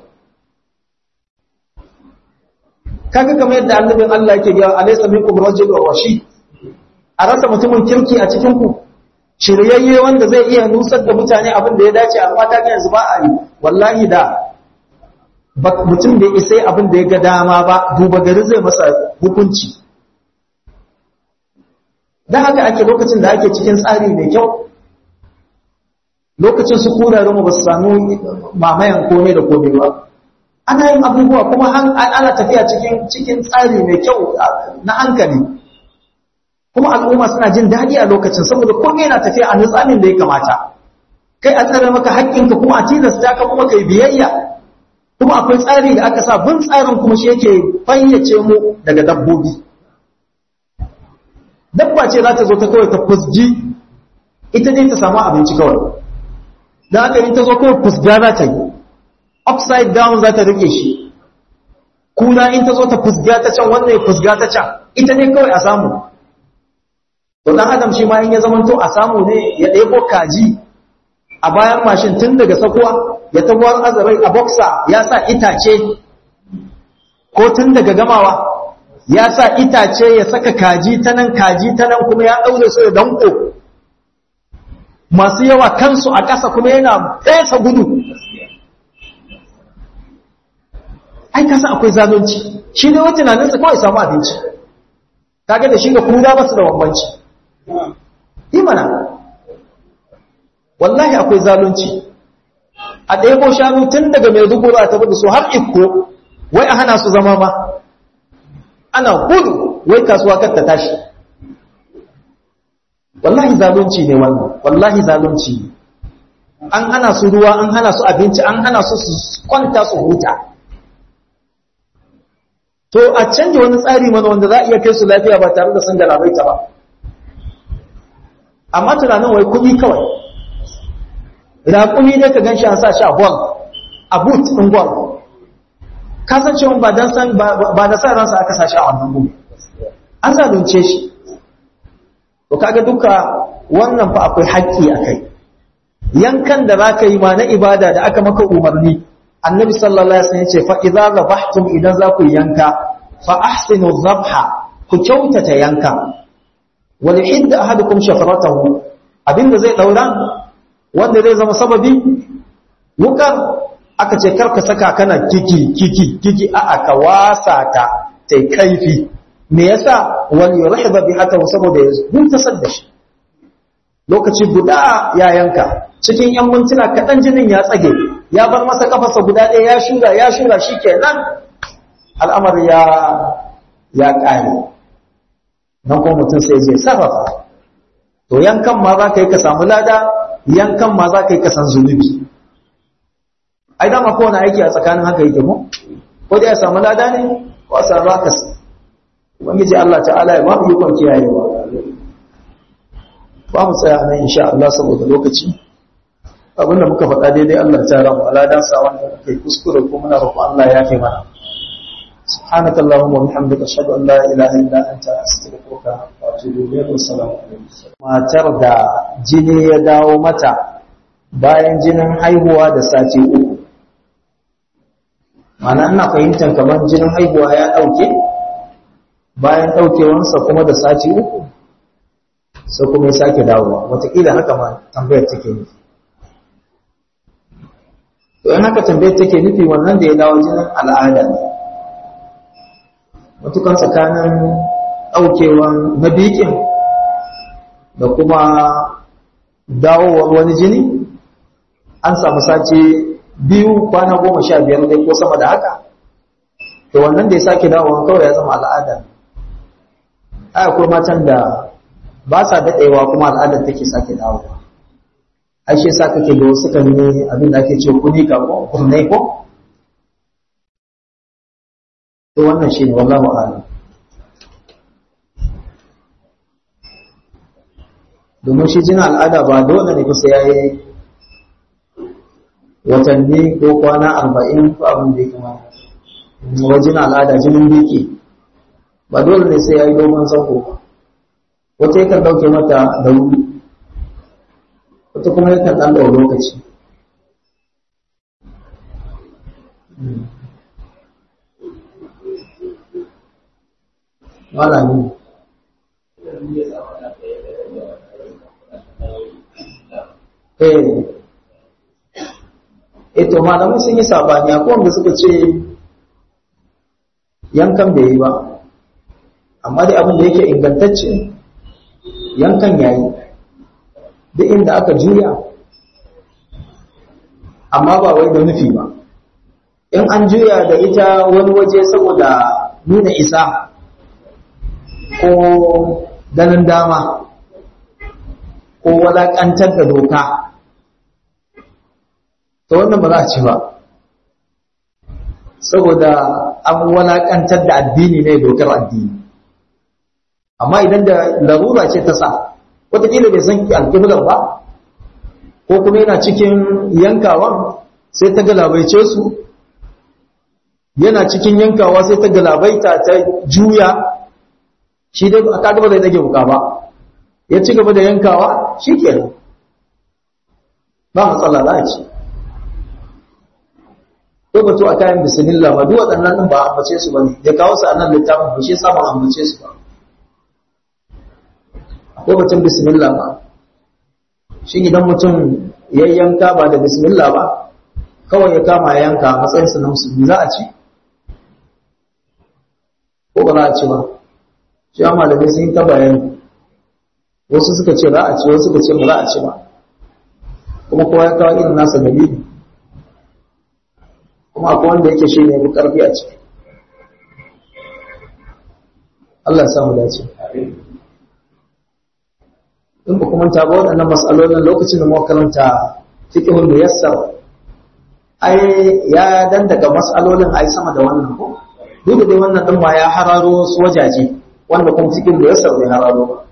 kaga kamar yadda annabin Allah yake ga alaysa minkum rajulun rashid a rasa mutumin kirki a cikin ku shiryayye wanda zai iya nusar da mutane abin da ya dace amma ta yanzu ba a yi wallahi da mutum da isai abin da ya ga dama ba duba gari zai masa hukunci da haka ake lokacin da ake cikin tsari mai kyau lokacin su kurarmu ba su samu mamayan kome da kome ba ana yin abubuwa kuma ana tafiya cikin cikin tsari mai kyau na hankali kuma al'umma suna jin daɗi a lokacin saboda komai yana tafiya a nutsamin da ya kamata kai a tsare maka haƙƙinka kuma a tilasta ka kuma kai biyayya kuma akwai tsari da aka sa bin tsarin kuma shi yake fayyace mu daga dabbobi dabba ce za ta zo ta kawai ta fusgi ita ne ta samu abinci kawai don haka in ta zo kawai fusga za ta yi upside down za ta rike shi kuna in ta zo ta fusga ta can wannan ya fusga ta can ita ne kawai a samu to dan adam shi ma in ya zamanto a samu ne ya ɗebo kaji a bayan mashin tun daga sakuwa ya tabuwar azarai a boxer ya sa itace ko tun daga gamawa ya sa itace ya saka kaji ta nan kaji ta nan kuma ya ɗaure su da danko masu yawa kansu a ƙasa kuma yana fesa gudu ai ka san akwai zalunci shi ne wata tunaninsa kawai samu abinci kaga da shi ga kuma ba su da bambanci imana wallahi akwai zalunci a ɗaya ko shanu tun daga mai dubura a tabi da su har ikko wai a hana su zama ma ana gudu wai kasuwa kar ta tashi wallahi zalunci ne wannan wallahi zalunci ne an hana su ruwa an hana su abinci an hana su su kwanta su huta to a canje wani tsari mana wanda za a iya kai su lafiya ba tare da sun galabaita ba amma tunanin wai kuɗi kawai raƙumi ne ka gan shi an sa shi a bol a boot ɗin bol ka san cewa ba dan san ba da sa ransa aka sa shi a wannan gudu an zalunce shi to kaga duka wannan fa akwai haƙƙi a kai yankan da za ka yi ma na ibada da aka maka umarni annabi sallallahu alaihi wasallam ya ce fa idza zabahtum idan za ku yanka fa ahsinu dhabha ku kyautata yanka wal hidda ahadukum shafaratahu abinda zai daura wanda zai zama sababi wukar aka ce karka saka kana kiki kiki kiki a aka wasa ta tai kaifi me yasa wal yurhiba bi hatta saboda ya hutasar da shi lokaci guda ya yanka cikin yan mintuna kaɗan jinin ya tsage ya bar masa kafarsa guda ɗaya ya shura ya shura shi kenan al'amar ya ya ƙare nan kuma mutum sai je sarrafa to yankan ma za ka yi ka samu lada yankan ma za ka yi ka san zunubi ai dama kowane aiki a tsakanin haka yake mu ko da ya samu lada ne ko a samu ka ubangiji Allah ta'ala ya ba mu ikon kiyayewa ba mu tsaya nan insha Allah saboda lokaci abinda muka faɗa daidai Allah ta ramu aladan sa wanda kai kuskure ko muna roƙo Allah ya kai mana سبحانك اللهم وبحمدك اشهد ان لا اله الا انت استغفرك واتوب اليك والسلام عليكم matar da jini ya dawo mata bayan jinin haihuwa da sati uku mana ina fahimtar kamar jinin haihuwa ya dauke bayan daukewansa kuma da sati uku sai kuma ya sake dawowa wataƙila haka ma tambayar take nufi to in haka tambayar take nufi wannan da ya dawo jinin al'ada ne matukan tsakanin ɗaukewan mabikin da kuma dawowar wani jini an samu sace biyu kwana goma sha biyar dai ko sama da haka to wannan da ya sake dawowa kawai ya zama al'ada ai akwai matan da ba sa daɗewa kuma al'adar take sake dawowa ai shi yasa kake da wasu kan ne abin da ake ce kuni ka ko kurnai ko to wannan shi ne wallahu a'lam domin shi jinin al'ada ba dole ne kusa ya yi watanni ko kwana arba'in ko abin da ya kama wajen al'ada jinin biki ba dole ne sai ya yi dogon zango ba wata yakan ɗauke mata da wuri wata kuma yakan ɗan ɗau lokaci malami eh eto malamai sun yi sabani akwai wanda suka ce yankan bai yi ba amma dai abin da yake ingantacce yankan yayi duk inda aka juya amma ba wai da nufi ba in an juya da ita wani waje saboda nuna isa ko ganin dama ko walakantar da doka ta wannan ba za a ci ba saboda an walakantar da addini ne dokar addini amma idan da larura ce ta sa wataƙila bai san alƙiblar ba ko kuma yana cikin yankawan sai ta galabaice su yana cikin yankawa sai ta galabaita ta juya shi dai a kaga ba zai dage wuka ba ya ci gaba da yankawa shi ke ba matsala za a ci ko batu a kayan bisimillah ba duk waɗannan ɗin ba a ambace su ba ne ya kawo su a nan littafin ba shi samun ambace su ba ko batun bisimillah ba shi idan mutum ya yanka ba da bisimillah ba kawai ya kama yanka a matsayinsa na musulmi za a ci ba za a ci ba shi malamai sun yi ta bayani wasu suka ce za a ci wasu suka ce ba za a ci ba kuma kowa ya kawo irin nasa dalili kuma akwai wanda yake shi ne karfi a ciki Allah ya samu dace in ba kuma ta ba waɗannan matsalolin lokacin da muka karanta fiqhul muyassar ai ya dan daga matsalolin ai sama da wannan ko duk da dai wannan din ma ya hararo wasu wajaje wanda kuma fiqhul muyassar bai hararo ba